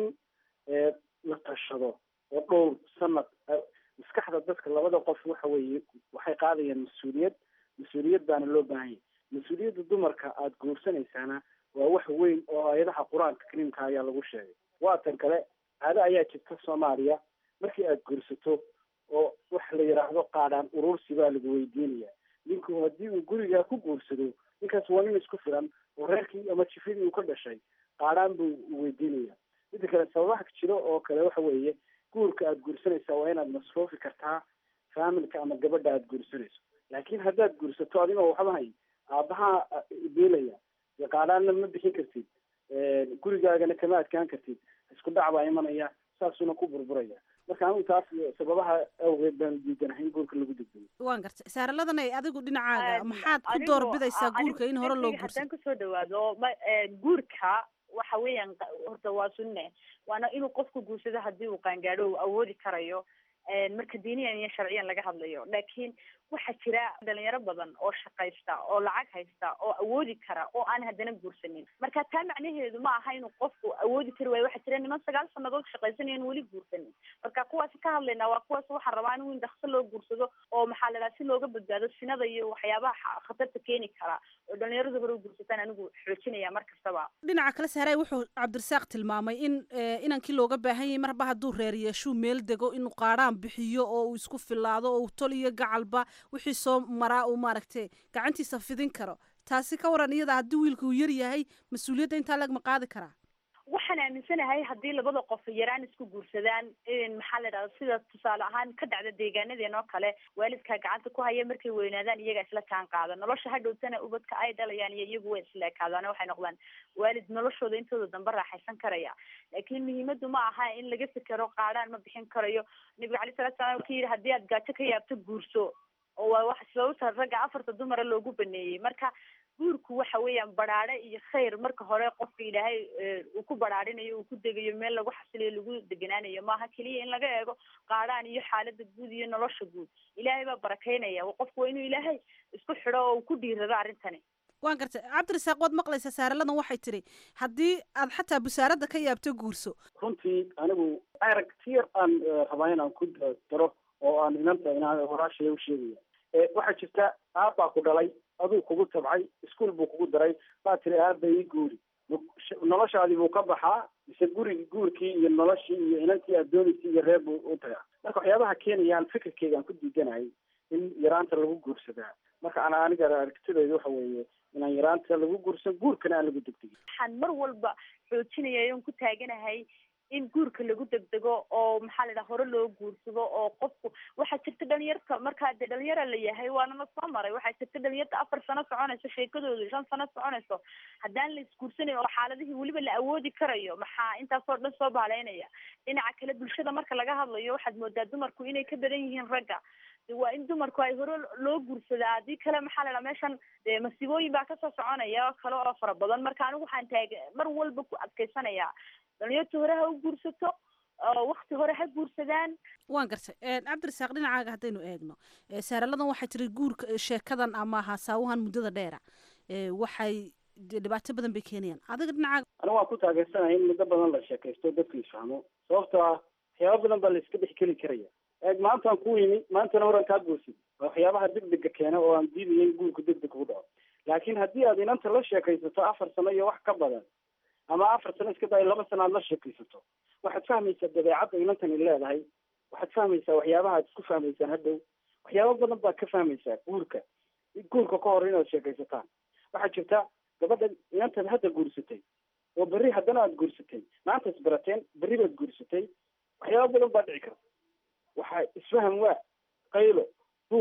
S21: la tashado oo dhowr sanad maskaxda dadka labada qof waxa weeye waxay qaadayaan mas-uuliyad mas-uuliyad baana loo baahan yahay mas-uuliyadda dumarka aada guursanaysaana waa wax weyn oo aayadaha qur-aanka kariimka ayaa lagu sheegay waatan kale caado ayaa jirta soomaaliya markii aada guursato oo waxa la yidhaahdo qaadhaan urursi baa lagu weydiinaya ninku haddii uu gurigaa ku guursado ninkaas waa nin isku filan oo reerkii ama jifidii uu ka dhashay qaadhaan buu weydiinaya midda kale sababaha jiro oo kale waxa weeye guurka aada guursanaysaa waa inaad masruufi kartaa faamilka ama gabadha aada guursanayso laakiin haddaad guursato adigoo waxba hayn aabbahaa beelaya dee qaadhaanna ma bixin kartid gurigaagana kama adkaan kartid isku dhac baa imanaya saasuna ku burburaya marka anigu taas sababaha awgeed baan diidanahay in guurka lagu degdego
S20: waan gartay saaraladan ay adigu dhinacaaga maxaad ku doorbidaysaa guurka in hore loo guursado
S22: haddaan kasoo dhawaado ma guurka waxa weeyaan horta waa sunne waana inuu qofku guursado haddii uu qaangaadho uu awoodi karayo marka diiniyan iyo sharciyan laga hadlayo laakiin waxaa jira dhalinyaro badan oo shaqaysta oo lacag haysta oo awoodi kara oo aan haddana guursanin marka taa macnaheedu ma aha inuu qofku awoodi kari waayo waxaa jira niman sagaal sanadood shaqaysanayan weli guursanin marka kuwaasi ka hadlaynaa waa kuwaas waxaan rabaa anigu in dhakso loo guursado oo maxaa la dhaha si looga badbaado sinada iyo waxyaabaha khatarta keeni kara oo dhalinyaradu hore u guursataan anigu xoojinaya mar kastaba
S20: dhinaca kale saaray wuxuu cabdirasaaq tilmaamay in inankii looga baahan yahay marba hadduu reer yeeshuu meel dego inuu qaadhaan bixiyo oo uu isku filaado oo uu tol iyo gacalba wixii soo maraa uu maaragtay gacantiisa fidin karo taasi ka waran iyada haddii wiilka uu yar yahay mas-uuliyadda intaa lagma qaadi karaa
S22: waxaan aaminsanahay haddii labada qof yaraan isku guursadaan maxaa la dhahda sida tusaale ahaan ka dhacda deegaanadeen oo kale waalidkaa gacanta ku haya markay weynaadaan iyaga isla kaan qaada nolosha hadhowtana ubadka ay dhalayaan iyo iyagu way isla ekaadaan waxay noqdaan waalid noloshooda intooda dambe raaxaysan karaya laakiin muhiimadu ma aha in laga fikero qaadhaan ma bixin karayo nabiga calayi salatu salam ka yidhi haddii aad gaajo ka yaabto guurso oo waa wax sababta ragga afarta dumara loogu baneeyey marka guurku waxa weeyaan baraare iyo khayr marka hore qofka ilaahay uu ku baraarinayo uu ku degayo meel lagu xasiliyo lagu deganaanayo maaha keliya in laga eego qaadhaan iyo xaalada guud iyo nolosha guud ilaahay baa barakaynaya qofku waa inuu ilaahay isku xidho oo uu ku dhiirado arrintani
S20: waan gartay cabdirasaaq waad maqlaysaa saaraladan waxay tidhi haddii aad xataa busaaradda ka yaabto guurso
S21: runtii anigu arag tiyar aan rabaa inaan ku daro oo aan inanta inaan walaashaya u sheegaya waxaa jirta aabbaa ku dhalay aduu kugu tabcay iskuol buu kugu daray baa tiri aaba ii guuri noloshaadii buu ka baxaa mise gurigi guurkii iyo noloshii iyo inantii aad doonaysay iyo reer buu u tagaa marka waxyaabaha keenayaan fikirkeygaan ku diidanahay in yaraanta lagu guursadaa marka ana aniga aragtidayda waxa weeye inaan yaraanta lagu guursan guurkana aan lagu degdegin
S22: waxaan mar walba xoojinaya on ku taaganahay in guurka lagu degdego oo maxaa la dhaha hore loo guursado oo qofku waxaa jirta dhalinyarta markaa dee dhalinyara la yahay waana la soo maray waxaa jirta dhalinyarta afar sano soconayso sheekadooda shan sano soconayso haddaan la isguursanayo oo xaaladihii weliba la awoodi karayo maxaa intaasoo dhan soo baaleynaya dhinaca kale bulshada marka laga hadlayo waxaad moodaa dumarku inay ka badan yihiin ragga waa in dumarku ay hore loo guursadaa haddii kale maxaa la dhaha meeshan dee masiibooyin baa kasoo soconaya kale oo fara badan marka anigu waxaan taag mar walba ku adkaysanayaa dhalinyarta hore ha u guursato wakti hore ha guursadaan
S20: waan gartay cabdirasaaq dhinacaaga haddaynu eegno saaraladan waxay tiri guurka sheekadan ama haasaawahan muddada dheera waxay dhibaato badan bay keenayaan adiga dhinacaaga
S21: anigu waan ku taageersanaya in muddo badan la sheekaysto dadku isfahmo sababtoo ah waxyaaba badan baa la iska dhex geli karaya eeg maantaan ku yimi maantana horan kaa goosid waa waxyaabaha degdega keena oo aan diidaya in guurku degdeg ugu dhaco laakiin haddii aad inanta la sheekaysato afar sano iyo wax ka badan ama afar sano iska daay laba sano aad la sheekaysato waxaad fahmaysaa dabeecadda inantani leedahay waxaad fahmaysaa waxyaabaha aad isku fahmaysaan hadhow waxyaaba badan baad ka fahmaysaa guurka guurka ka hor inaad sheekaysataan waxaa jirta gabadha inantaad hadda guursatay oo berri haddana aad guursatay maanta is barateen berri baad guursatay waxyaaba badan baa dhici karta waxaa isfaham waa qaylo buuq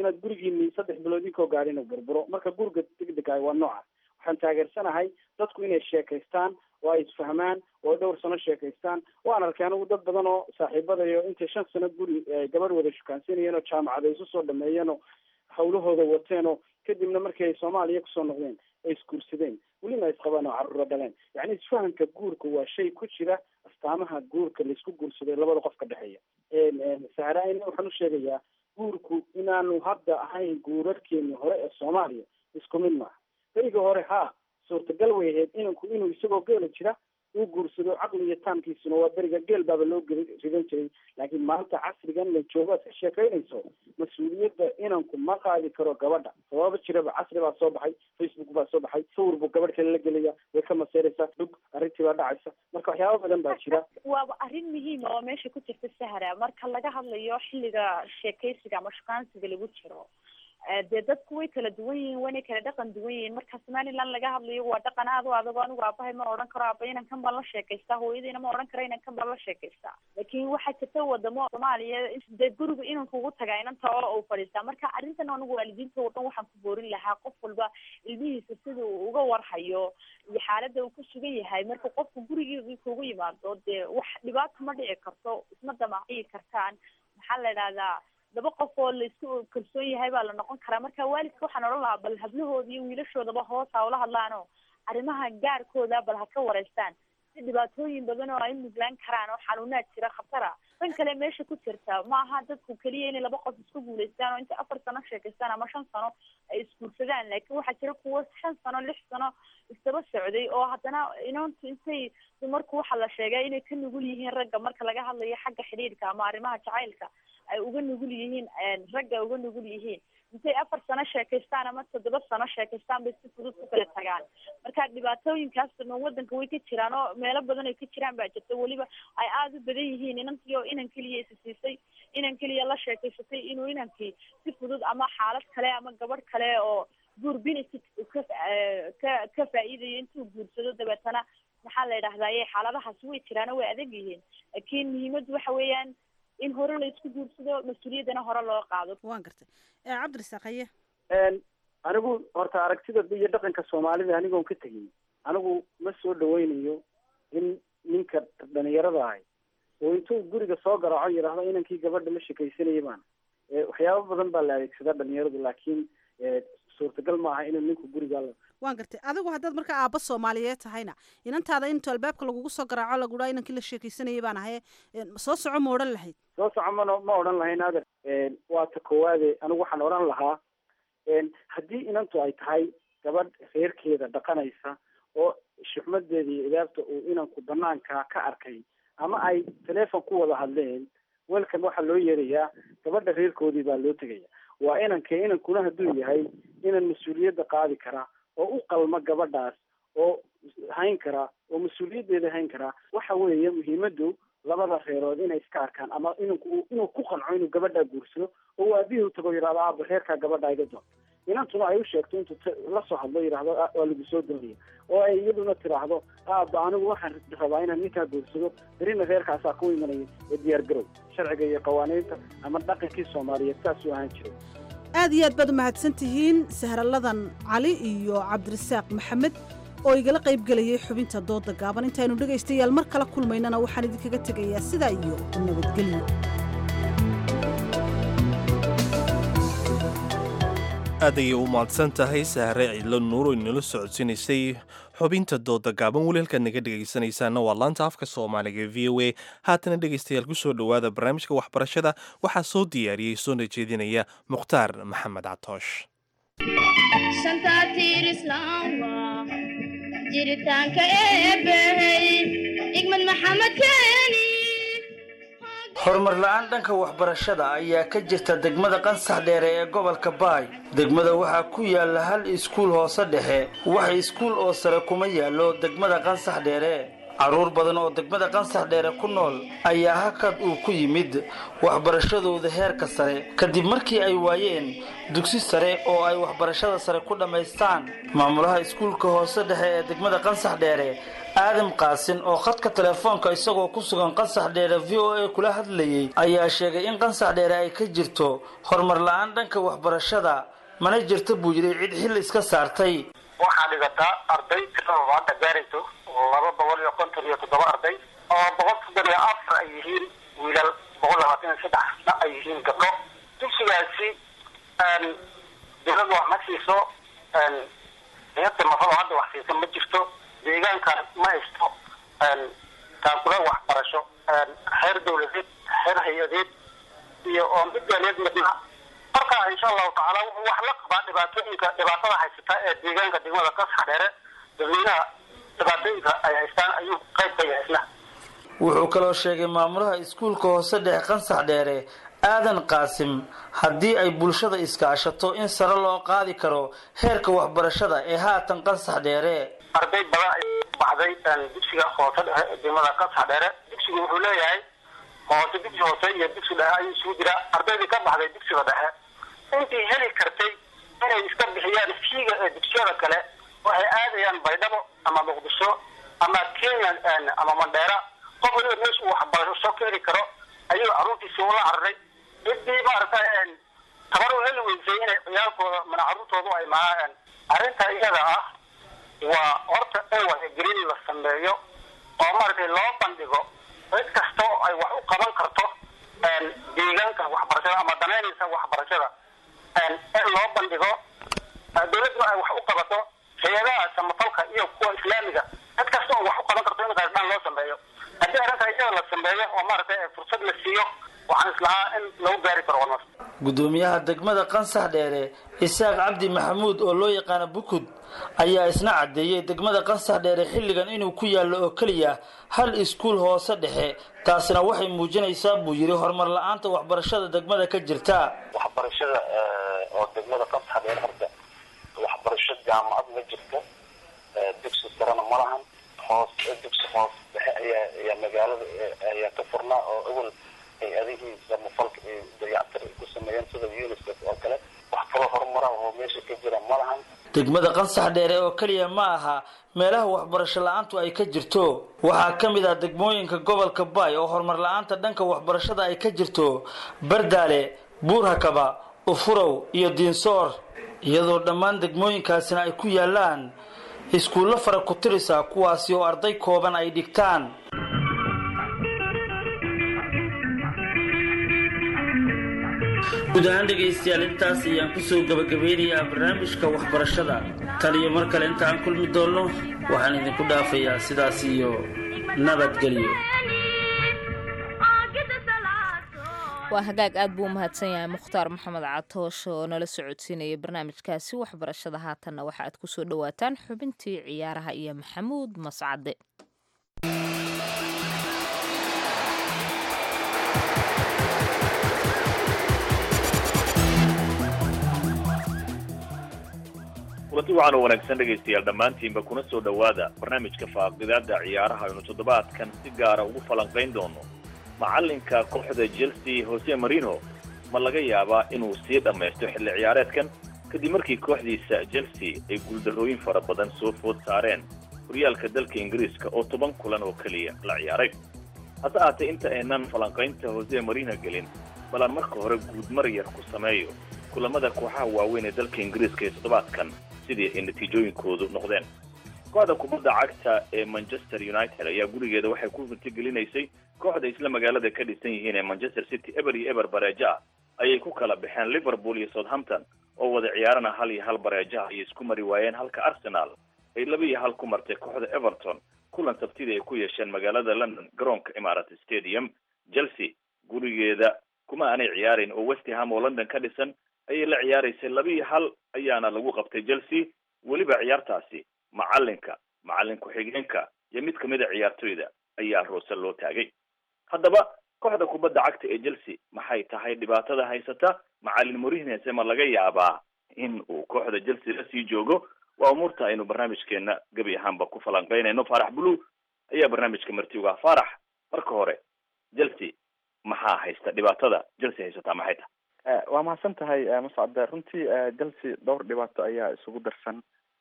S21: inaad gurigiini saddex bilood inkoo gaadhin uu burburo marka guriga degdegaay waa noocaas waxaan taageersanahay dadku inay sheekaystaan oo ay isfahmaan oo dhowr sano sheekaystaan waan arkay anigu dad badan oo saaxiibadayo intay shan sano guri gabadh wada shukaansanayeen oo jaamacada isu soo dhameeyeen oo hawlahooda wateen oo kadibna markii ay soomaaliya kusoo noqdeen ay isguursadeen welina isqabaan oo carruura dhaleen yacni isfahanka guurka waa shay ku jira astaamaha guurka laisku guursaday labada qof ka dhexeeya sahraayna waxaan u sheegayaa guurku inaanu hadda ahayn guurarkeeni hore ee soomaaliya isku mid maaha beriga hore haa suurtagal way ahayd inanku inuu isagoo geela jira uu guursado caqli iyo taamkiisuna waa beriga geel baaba loo geli ridan jiray laakiin maanta casrigan la joogo aad ka sheekaynayso mas-uuliyadda inanku ma qaadi karo gabadha sababa jiraba casri baa soo baxay facebook baa soo baxay sawir buu gabadh kale la gelaya way ka maseeraysaa dhug arrintii baa dhacaysa marka waxyaaba badan baa jira
S22: waaba arrin muhiima oo meesha ku jirta sahra marka laga hadlayo xilliga sheekaysiga ama shukaansiga lagu jiro dee dadku way kala duwan yihiin wayna kala dhaqan duwan yihiin marka somaliland laga hadlayo waa dhaqan aad u adag anigu aabahay ma odhan karo aaba inan kan baan la sheekaystaa hooyadiina ma odhan karo inan kan baan la sheekaystaa laakiin waxaa jirta wadamo soomaaliya dee guriga inanku ugu tagaa inanta oo uu fadhiistaa marka arrintan anigu waalidiinta oo dhan waxaan ku boorin lahaa qof walba ilmihiisa sida uu uga warhayo iyo xaaladda uu ku sugan yahay marka qofku gurigiisa kugu yimaado dee wax dhibaato ma dhici karto isma damaaciyi kartaan maxaa la idhahdaa laba qof oo laisku kalsoon yahay baa la noqon karaa marka waalidka waxaan odhan lahaa bal hablahooda iyo wiilashoodaba hoos ha ula hadlaan oo arrimaha gaarkooda bal ha ka wareystaan si dhibaatooyin badan oo ay muglaan karaan oo xanuunaad jira khatara tan kale meesha ku jirta ma aha dadku keliya inay laba qof isku guulaystaan oo inta afar sano sheekaystaan ama shan sano ay isguursadaan laakiin waxaa jira kuwo shan sano lix sano isdaba socday oo haddana inantu intay dumarku waxaa la sheegay inay ka nugul yihiin ragga marka laga hadlayo xagga xidhiidhka ama arrimaha jacaylka ay uga nugul yihiin ragga uga nugul yihiin intay afar sano sheekaystaan ama toddoba sano sheekaystaan bay si fudud ku kala tagaan marka dhibaatooyinkaasna wadanka way ka jiraan oo meelo badan ay ka jiraan baa jirta weliba ay aada u badan yihiin inantii oo inan keliya isi siisay inan keliya la sheekaysatay inuu inankii si fudud ama xaalad kale ama gabadh kale oo guur benefit ka ka ka faa'iidayo intuu guursado dabeetana maxaa la yidhahdaye xaaladahaasi way jiraano way adag yihiin laakiin muhiimaddu waxa weeyaan in hore la isku guursado mas-uuliyaddana hore loo qaado
S20: waan gartay cabdirasaaq haye
S21: anigu horta aragtida iyo dhaqanka soomaalida anigoon ka tegin anigu ma soo dhaweynayo in ninka dhalinyarada ahay oo intuu guriga soo garaaco yidhaahdo inankii gabadha la shekaysanayay baan waxyaabo badan baa la adeegsadaa dhalinyaradu laakiin suurtagal ma aha inuu ninku guriga la
S20: waan gartay adigu haddaad marka aabba soomaaliyeed tahayna inantaada intu albaabka lagugu soo garaaco laguhaa inankii la sheekaysanayay baan ahaye soo soco ma odhan lahayd
S21: soo soco mana ma odhan lahayn ader waa ta koowaade anigu waxaan odhan lahaa haddii inantu ay tahay gabadh reerkeeda dhaqanaysa oo shuxmadeeda iyo idaabta uu inanku banaanka ka arkay ama ay teleefon ku wada hadleen welkan waxaa loo yeerayaa gabadha reerkoodii baa loo tegaya waa inanka inankuna hadduu yahay inan mas-uuliyadda qaadi karaa oo u qalma gabadhaas oo hayn karaa oo mas-uuliyaddeeda hayn karaa waxa weeye muhiimaddu labada reerood inay iska arkaan ama inanku inuu ku qanco inuu gabadhaa guursado oo uu aabihii utago yidhahdo aaba reerkaa gabadha iga doon inantuna ay u sheegto intuu lasoo hadlo yidhahdo waa lagu soo doonaya oo ay iyaduna tidhaahdo aaba anigu waxaan rabaa inaan ninkaa guursado berina reerkaasaa ku imanaya ee diyaar garow sharciga iyo qawaaniinta ama dhaqankii soomaaliyeed saasuu ahaan jiray
S20: aad iyo aad baad u mahadsan tihiin sahraladan cali iyo cabdirasaaq maxamed oo igala qayb gelayay xubinta dooda gaaban intaynu dhegaystayaal mar kala kulmaynana waxaan idinkaga tegayaa sidaa iyo nabadgelyo
S1: aad ayay u mahadsan tahay sahre cidlo nuur oo inala socodsiinaysay xubinta dooda gaaban weli halkaad naga dhegaysanaysaana waa laanta afka soomaaliga v o a haatana dhegaystayaal ku soo dhowaada barnaamijka waxbarashada waxaa soo diyaariyey soona jeedinaya mukhtaar maxamed catoosh
S3: jiritaanka eebbey igmad maxamed keeni
S6: horumar la-aan dhanka waxbarashada ayaa ka jirta degmada qansax dheere ee gobolka baay degmada waxaa ku yaala hal iskuul hoose dhexe wax iskuul oo sare kuma yaallo degmada qansax dheere carruur badan oo degmada qansax dheere ku nool ayaa hakad uu ku yimid waxbarashadooda heerka sare kadib markii ay waayeen dugsi sare oo ay waxbarashada sare ku dhammaystaan maamulaha iskuulka hoose dhexe ee degmada qansax dheere aadam qaasin oo khadka telefoonka isagoo ku sugan qansax dheere v o a kula hadlayey ayaa sheegay in qansax dheere ay ka jirto horumar la-aan dhanka waxbarashada mana jirta buu yidhi cid xil iska saartay
S7: waxaa dhigataa arday tiradooda hadda gaarayso laba boqol iyo konton iyo toddoba arday oo boqol soddon iyo afar ay yihiin wiilal boqol labaatan iyo saddexna ay yihiin gabdho dugsigaasi dowladda wax ma siiso hayadda mafalo hadda wax siisa ma jirto deegaankan ma haysto taakula waxbarasho xeer dowladeed xeer hay-adeed iyo oo mid gaaleed midna marka insha allahu tacaala wuxuu wax la qabaa dhibaatooyinka dhibaatada haysata ee deegaanka degmada kasax dheere dadweynaha dhibaatooyinka ay haystaan ayuu qayb ka yahay isna
S6: wuxuu kaloo sheegay maamulaha iskuulka hoose dhexe qansax dheere aadan qaasim haddii ay bulshada iskaashato in sare loo qaadi karo heerka waxbarashada ee haatan qansax dheere
S7: arday badan ay baxday dugsiga hoose dhexe ee degmada kasax dheere dugsigu wuxuu leeyahay hoose dugsi hoose iyo dugsi dhexe ayuu isugu jiraa ardaydii ka baxday dugsiga dhexe intii heli kartay inay iska bixiyaan fiiga ee dugsiyada kale waxay aadayaan baydhabo ama muqdisho ama kenya ama mandheera qof waliba meesha uu waxbarasho ka heli karo ayuu carruurtiisi ula cararay ciddii maaragta tabar u heli weysay inay ciyaalkooda mana carruurtoodu ay mahaan arrinta iyada ah waa horta in wacyigelin la sameeyo oo maaragtay loo bandhigo cid kasta oo ay wax u qaban karto deegaanka waxbarashada ama danaynaysa waxbarashada in loo bandhigo dowladdu ay wax u qabato hay-adaha samafalka iyo kuwa islaamiga cid kasta oo wax u qaban karto in qaasdhaan loo sameeyo haddii arrinta iyada la sameeyo oo maaragtay fursad la siiyo waxaan islahaa in lagu gaari karo horumar
S6: gudoomiyaha degmada qansax dheere isaaq cabdi maxamuud oo loo yaqaano bukud ayaa isna caddeeyey degmada qansax dheere xilligan inuu ku yaallo oo keliya hal iskuul hoose dhexe taasina waxay muujinaysaa buu yidhi horumar la-aanta waxbarashada degmada ka jirta
S8: waxbarashada oo degmada qansax dheere horta waxbarasho jaamacad ma jirto dugsi sarena ma lahan hoos dugsi hoos dhexe ayaa ayaa magaalada ayaa ka furnaa oo awal hay-adihii samafalka ay dayactir ay ku sameeyeen sida unicef oo kale wax kaloo horumara oo meesha ka jira ma lahan
S6: degmada qansax dheere oo keliya ma aha meelaha waxbarasho la-aantu ay ka jirto waxaa ka mid ah degmooyinka gobolka baay oo horumar la-aanta dhanka waxbarashada ay ka jirto bardaale buurhakaba ufurow iyo diinsoor iyadoo dhammaan degmooyinkaasina ay ku yaalaan iskuullo fara ku tirisa kuwaasi oo arday kooban ay dhigtaan guud ahaan dhegaystayaal intaas ayaan kusoo gabagabeynayaa barnaamijka waxbarashada tan iyo mar kale inta aan kulmi doonno waxaan idinku dhaafayaa sidaas iyo nabadgelyo
S2: waa hagaag aad buu u mahadsan yahay mukhtaar maxamed catoosh oo nala socodsiinaya barnaamijkaasi waxbarashada haatanna waxa aad kusoo dhowaataan xubintii ciyaaraha iyo maxamuud mascade
S23: kulanti waxaan oo wanaagsan dhegaystayaal dhammaantiinba kuna soo dhowaada barnaamijka faaqidaada ciyaaraha aynu toddobaadkan si gaara ugu falanqayn doono macalinka kooxda chelsea jose marino ma laga yaabaa inuu sii dhammaysto xilli ciyaareedkan kadib markii kooxdiisa chelsea ay guuldarrooyin fara badan soo food saareen horyaalka dalka ingiriiska oo toban kulan oo keliya la ciyaaray hase ahaatee inta aynan falanqaynta jose marino gelin bal aan marka hore guudmar yar ku sameeyo kulamada kooxaha waaweyn ee dalka ingiriiska ee toddobaadkan sidii ay natiijooyinkoodu noqdeen kooxda kubadda cagta ee manchester united ayaa gurigeeda waxay ku runtigelinaysay kooxda isla magaalada ka dhisan yihiin ee manchester city eber iyo eber bareejo ah ayay ku kala baxeen liverpool iyo southampton oo wada ciyaarana hal iyo hal bareejaha ayay isku mari waayeen halka arsenal ay laba iyo hal ku martay kooxda everton kulan sabtidii ay ku yeesheen magaalada london garoonka imarat stadium chelsea gurigeeda kuma aanay ciyaarayn oo westham oo london ka dhisan ayay la ciyaaraysay laba iyo hal ayaana lagu qabtay chelsea weliba ciyaartaasi macalinka macalin ku-xigeenka iyo mid kamid a ciyaartoyda ayaa roose loo taagay haddaba kooxda kubadda cagta ee chelsea maxay tahay dhibaatada haysata macalin morihnese ma laga yaabaa in uu kooxda chelsea lasii joogo waa umuurta aynu barnaamijkeena gebi ahaanba ku falanqeynayno faarax bulu ayaa barnaamijka marti uga ah faarax marka hore chelsea maxaa haysta dhibaatada chelsea haysataa maxay tahay
S9: waa mahadsan tahay mascade runtii chelsea dhowr dhibaato ayaa isugu darsan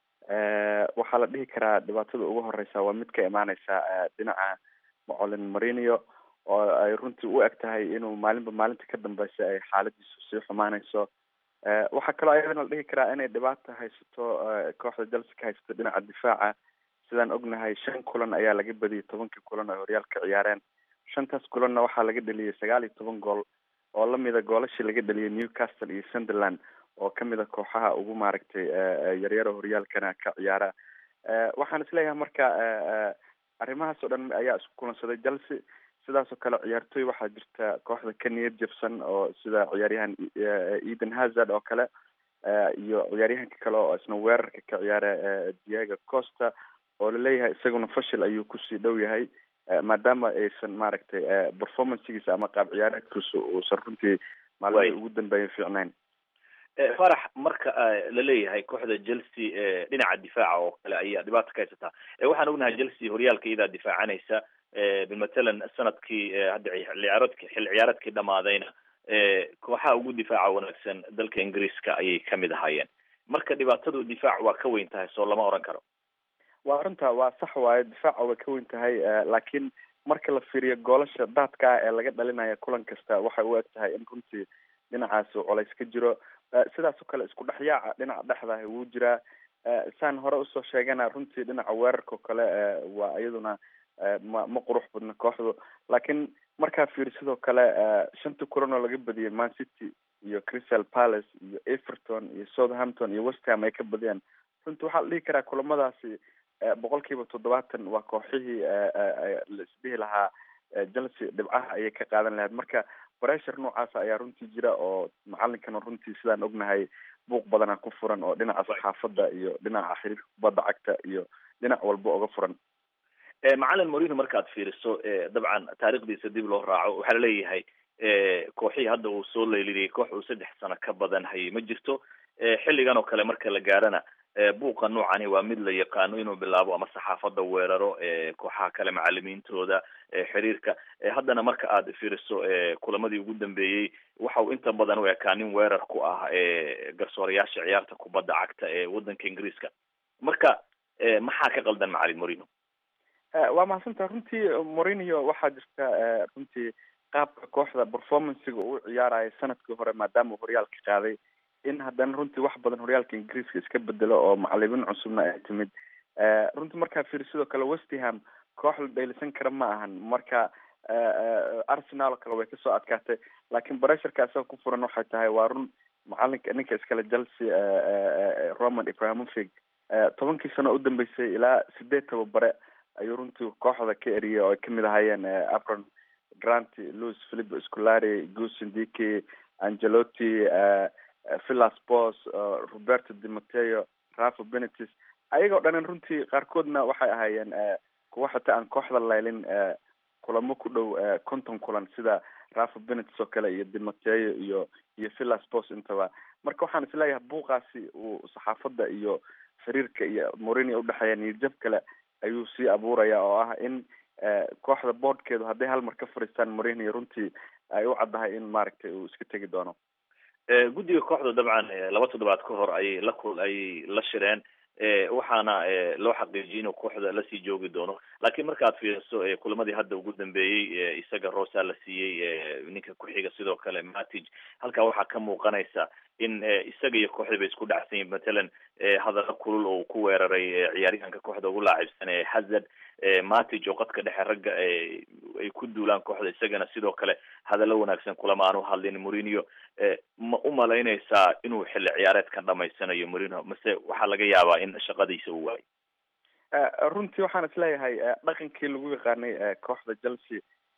S9: waxaa la dhihi karaa dhibaatada ugu horeysa waa mid ka imaaneysa dhinaca macolin marinio oo ay runtii u eg tahay inuu maalinba maalinta ka dambeysa ay xaaladiisu sii xumaaneyso waxaa kaloo ayadana la dhihi karaa inay dhibaata haysato kooxda chelsea ka haysato dhinaca difaaca sidaan ognahay shan kulan ayaa laga badiyay tobankii kulan oo horyaalka ciyaareen shantaas kulanna waxaa laga dheliyay sagaal iyo toban gool oo lamida goolashii laga dheliyay newcastle iyo sunderland oo kamid a kooxaha ugu maaragtay yaryara horyaalkana ka ciyaara waxaan isleeyahay marka arrimahaas oo dhan ayaa isku kulansaday chelsea sidaas oo kale ciyaartooy waxaa jirta kooxda ka niyad jabsan oo sida ciyaaryahan eden hazard oo kale iyo ciyaaryahanka kale oo isna weerarka ka ciyaara diego costa oo laleeyahay isaguna fashil ayuu kusii dhow yahay maadaama aysan maaragtay performancegiisa ama qaab ciyaareedkiisa uusan runtii maalmihii ugu dambeeya fiicnayn
S23: farax marka la leeyahay kooxda chelsea dhinaca difaaca oo kale ayaa dhibaata ka haysataa waxaan ognahay chelsea horyaalka iyadaa difaacanaysa bimatalan sanadkii hadda ciyaaroodki xil ciyaareedkii dhamaadayna kooxaha ugu difaaca wanaagsan dalka ingiriiska ayay kamid ahaayeen marka dhibaatadu difaac waa ka weyn tahay soo lama oran karo
S9: waa runta waa sax waaye difaaca way ka weyn tahay laakiin marka la fiiriyo goolasha daadka ah ee laga dhalinaya kulan kasta waxay u eg tahay in runtii dhinacaas uu colays ka jiro sidaas oo kale isku dhexyaaca dhinaca dhexdaah wuu jiraa saan hore usoo sheegana runtii dhinaca weerarka oo kale waa iyaduna ma ma qurux badna kooxdu laakiin markaa fiiri sidoo kale shanta kulan oo laga badiyay man city iyo crystal palace iyo everton iyo southampton iyo westham ay ka badiyaan runtii waxaa la dhihi karaa kulamadaasi boqol kiiba toddobaatan waa kooxihii la isdhihi lahaa chelsea dhibcaha ayay ka qaadan lahayd marka bressure noocaasa ayaa runtii jira oo macalinkana runtii sidaan ognahay buuq badana ku furan oo dhinaca saxaafadda iyo dhinaca xiriirka kubadda cagta iyo dhinac walba uga furan
S23: macalin morino markaad fiiriso dabcan taarikhdiisa dib loo raaco waxaa laleeyahay kooxihii hadda uu soo leylidayay koox uu saddex sano ka badan hayay ma jirto xilligan oo kale marka la gaarana buuqa noocani waa mid la yaqaano inuu bilaabo ama saxaafadda weeraro kooxaha kale macalimiintooda xiriirka haddana marka aad fiiriso kulamadii ugu dambeeyey waxa uu inta badan u ekaa nin weerar ku ah garsoorayaasha ciyaarta kubadda cagta ee waddanka ingiriiska marka maxaa ka qaldan macalin morino
S9: waa mahadsantaha runtii morinio waxaa jirta runtii qaabka kooxda performancega uu ciyaaraya sanadkii hore maadaama uu horyaalka qaaday in haddana runtii wax badan horyaalka ingiriiska iska bedelo oo macalimiin cusubna ay timid runtii markaa fiiri sidoo kale westham koox la dhaylisan kara ma ahan marka arsenal oo kale way kasoo adkaatay laakiin bresherka isaga ku furan waxay tahay waa run macalinka ninka iskale chelsea roman ibrahimovic tobankii sano udambeysay ilaa sideed tababare ayuu runtii kooxda ka eriyay oo ay kamid ahaayeen abron grant louis philip scolari gusindiki angelotti villas bos roberto di mateo rafa benetis ayagoo dhanin runtii qaarkoodna waxay ahaayeen kuwa xitaa aan kooxda laylin kulamo ku dhow conton kulan sida rafa benetis oo kale iyo di mateo iyo iyo villas bos intaba marka waxaan isleeyahay buuqaasi uu saxaafadda iyo xiriirka iyo morini udhexeeya niyadjab kale ayuu sii abuuraya oo ah in kooxda boardkeedu hadday hal mar ka fariistaan morini runtii ay u caddahay in maaragtay uu iska tegi doono
S23: guddiga kooxda dabcan laba toddobaad ka hor ayay la kul ayay la shireen waxaana loo xaqiijiyay inuu kooxda lasii joogi doono laakiin markaad fiiriso kulamadii hadda ugu dambeeyey isaga rosa la siiyey ninka ku-xiga sidoo kale matig halkaa waxaa ka muuqanaysa in isaga iyo kooxda bay isku dhacsan yihin matalan hadallo kulul oo ku weeraray ciyaaryahanka kooxda ugu laacibsan ee hazard matig oo qadka dhexe ragga ay ku duulaan kooxda isagana sidoo kale hadallo wanaagsan kulama aan u hadlin morinio ma u malaynaysaa inuu xilli ciyaareedkan dhamaysanayo morino mase waxaa laga yaabaa in shaqadiisa uu waayo
S9: runtii waxaan isleeyahay dhaqankii lagu yaqaanay kooxda chelsea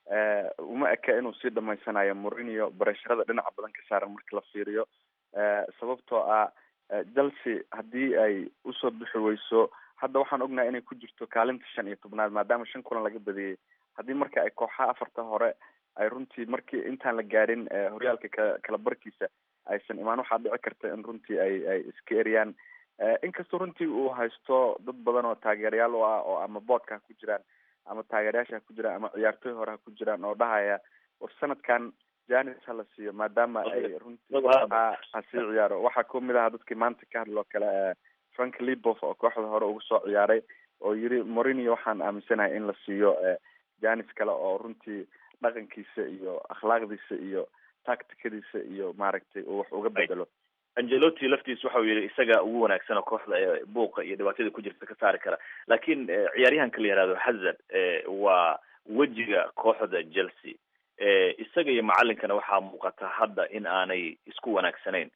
S9: uma eka inuu sii dhamaysanayo morinio baresharada dhinaca badan ka saaran marka la fiiriyo sababtoo ah chelsea haddii ay usoo bixi weyso hadda waxaan ognahay inay ku jirto kaalinta shan iyo tobnaad maadaama shan kulan laga badiyey haddii marka ay kooxaha afarta hore ay runtii markii intaan la gaarin horyaalka ka kala barkiisa aysan imaan waxaa dhici karta in runtii ay ay iska eriyaan inkastoo runtii uu haysto dad badan oo taageerayaal u ah oo ama boodka ku jiraan ama taageerayaasha ha ku jiraan ama ciyaartooy hore ha ku jiraan oo dhahaya war sanadkan janis ha la siiyo maadaama ay runtii ha ha sii ciyaaro waxaa kamid aha dadkii maanta ka hadloo kale frank libof oo kooxda hore uga soo ciyaaray oo yiri morinio waxaan aaminsanahay in la siiyo janis kale oo runtii dhaqankiisa iyo akhlaaqdiisa iyo tacticadiisa iyo maaragtay uu wax uga bedelo
S23: angelotti laftiis waxa uu yidhi isaga ugu wanaagsan oo kooxda ee buuqa iyo dhibaatada ku jirta ka saari kara laakiin ciyaaryahanka la yihahdo hazard waa wejiga kooxda chelsea isaga iyo macalinkana waxaa muuqata hadda in aanay isku wanaagsanayn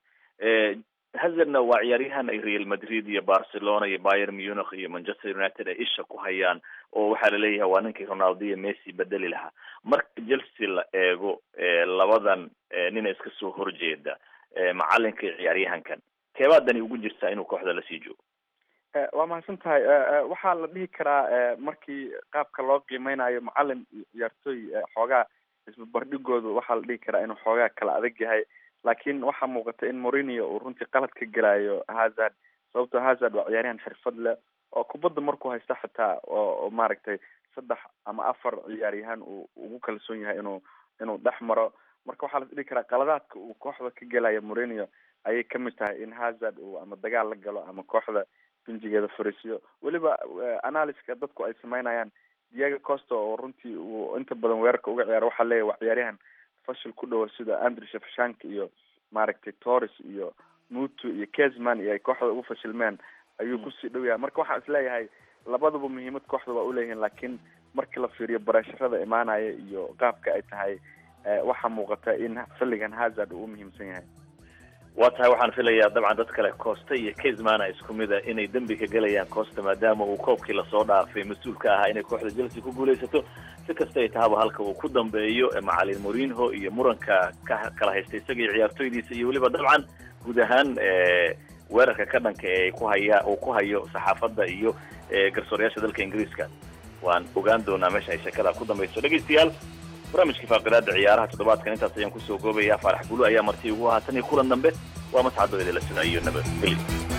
S23: hazardna waa ciyaaryahan ay real madrid iyo barcelona iyo bayer munich iyo manchester united ay isha ku hayaan oo waxaa laleeyahay waa ninkii ronaldo iyo messi bedeli lahaa marka chelsea la eego labadan nina iska soo horjeeda macalinka iyo ciyaaryahankan keebaadani ugu jirtaa inuu kooxda lasii joogo
S9: waa mahadsan tahay waxaa la dhihi karaa markii qaabka loo qiimeynayo macalin iyo ciyaartooy xoogaa isbabardhigoodu waxaa la dhihi karaa inuu xoogaa kala adag yahay laakiin waxaa muuqata in morinio uu runtii qalad ka gelayo hazard sababtoo hazard waa ciyaaryahan xirfad leh oo kubadda markuu haysta xitaa oo maaragtay saddex ama afar ciyaaryahan uu ugu kalsoon yahay inuu inuu dhex maro marka waxaa la dhihi karaa qaladaadka uu kooxda ka gelayo morinio ayay kamid tahay in hazard uu ama dagaal la galo ama kooxda binjigeeda fariisiyo weliba analyska dadku ay sameynayaan diego costa oo runtii uu inta badan weerarka uga ciyaaro waxaa leeyahy waa ciyaaryahan fashil ku dhowa sida andri shafshank iyo maaragtay torres iyo mutu iyo kesman iyo ay kooxda ugu fashilmeen ayuu kusii dhow yahay marka waxaan isleeyahay labadaba muhiimad kooxda waa uleeyihiin laakiin markii la fiiriyo bareesharada imaanaya iyo qaabka ay tahay waxaa muuqata in xilligan hazard uu umuhiimsan yahay
S23: waa tahay waxaan filayaa dabcan dad kale costa iyo kesmana isku mid a inay dembi ka gelayaan costa maadaama uu koobkii lasoo dhaafay mas-uul ka ahaa inay kooxda chelsea ku guulaysato si kasta ay tahaba halka uu ku dambeeyo macalin morinho iyo muranka ka kala haysta isaga iyo ciyaartooydiisa iyo weliba dabcan guud ahaan weerarka ka dhanka ee ku haya uu ku hayo saxaafadda iyo garsoorayaasha dalka ingiriiska waan ogaan doonaa meesha ay sheekada ku dambayso dhegaystayaal barnaamijkii faaqidaada ciyaaraha toddobaadkan intaas ayaan kusoo goobayaa faarax gulu ayaa marti ugu ahaa tan iyo kulan dambe waa mascado idinla sugaayo nabadgelyo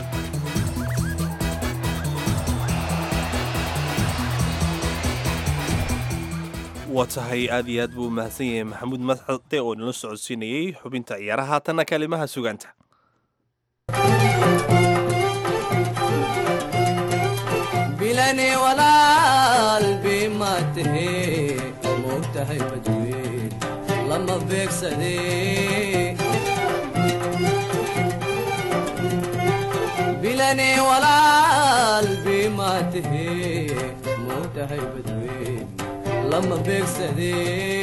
S1: waa tahay aad iyo aad buu umahadsan yahay maxamuud madxade oo nala socodsiinayey xubinta ciyaaraha haatanna kalimaha sugaanta
S10: bilani walaal bimaatahe moogtahay badweyn lama beegsade bilani walaal bimaatahe moogtahay badweyn lama beegsade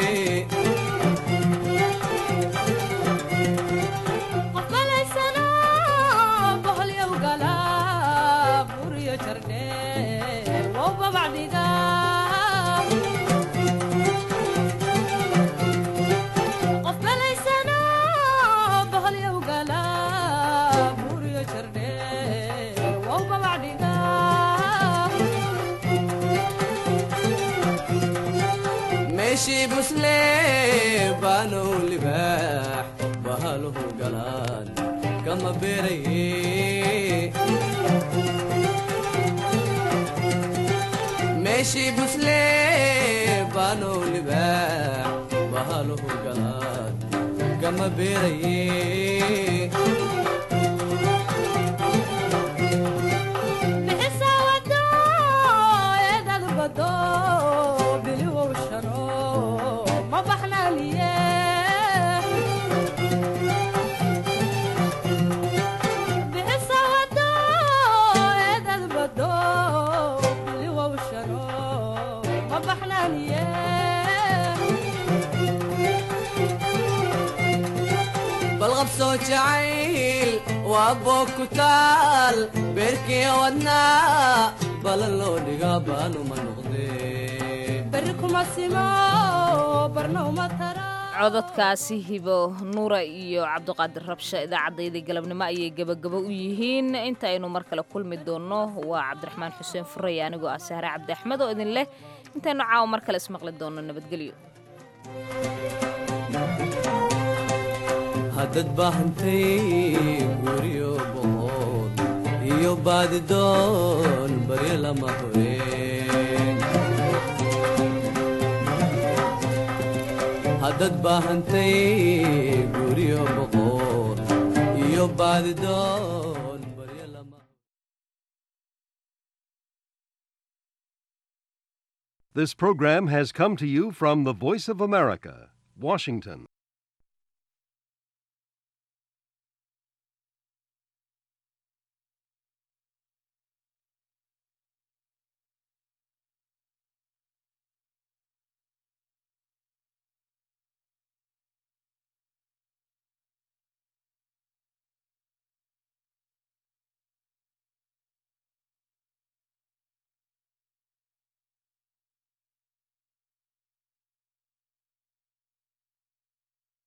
S10: meeshii busle baanow libaax bahaluhu galaan kama beeraye meeshii busle baanow libaax bahaluhu galaan kama beeraye balqabsoo jacayl waa boog ku taal beerkii wadnaa balan loo dhigaa baanuma noqdee
S20: berri kuma simo barna uma tara
S2: cododkaasi hibo nuura iyo cabdiqaadir rabsha idaacaddaydii galabnimo ayay gebagabo u yihiin intaaynu mar kale kulmi doonno waa cabdiraxmaan xuseen furaya anigoo ah sahre cabdi axmed oo idin leh intaynu caawa mar kale ismaqli doonno nabadgelyo
S10: haddad baahantay guryo boqol iyo baadidoon baryo lama horeen dad baahantay guryo boqor iyo baadidoon
S5: This program has come to you from the Voice of America, Washington.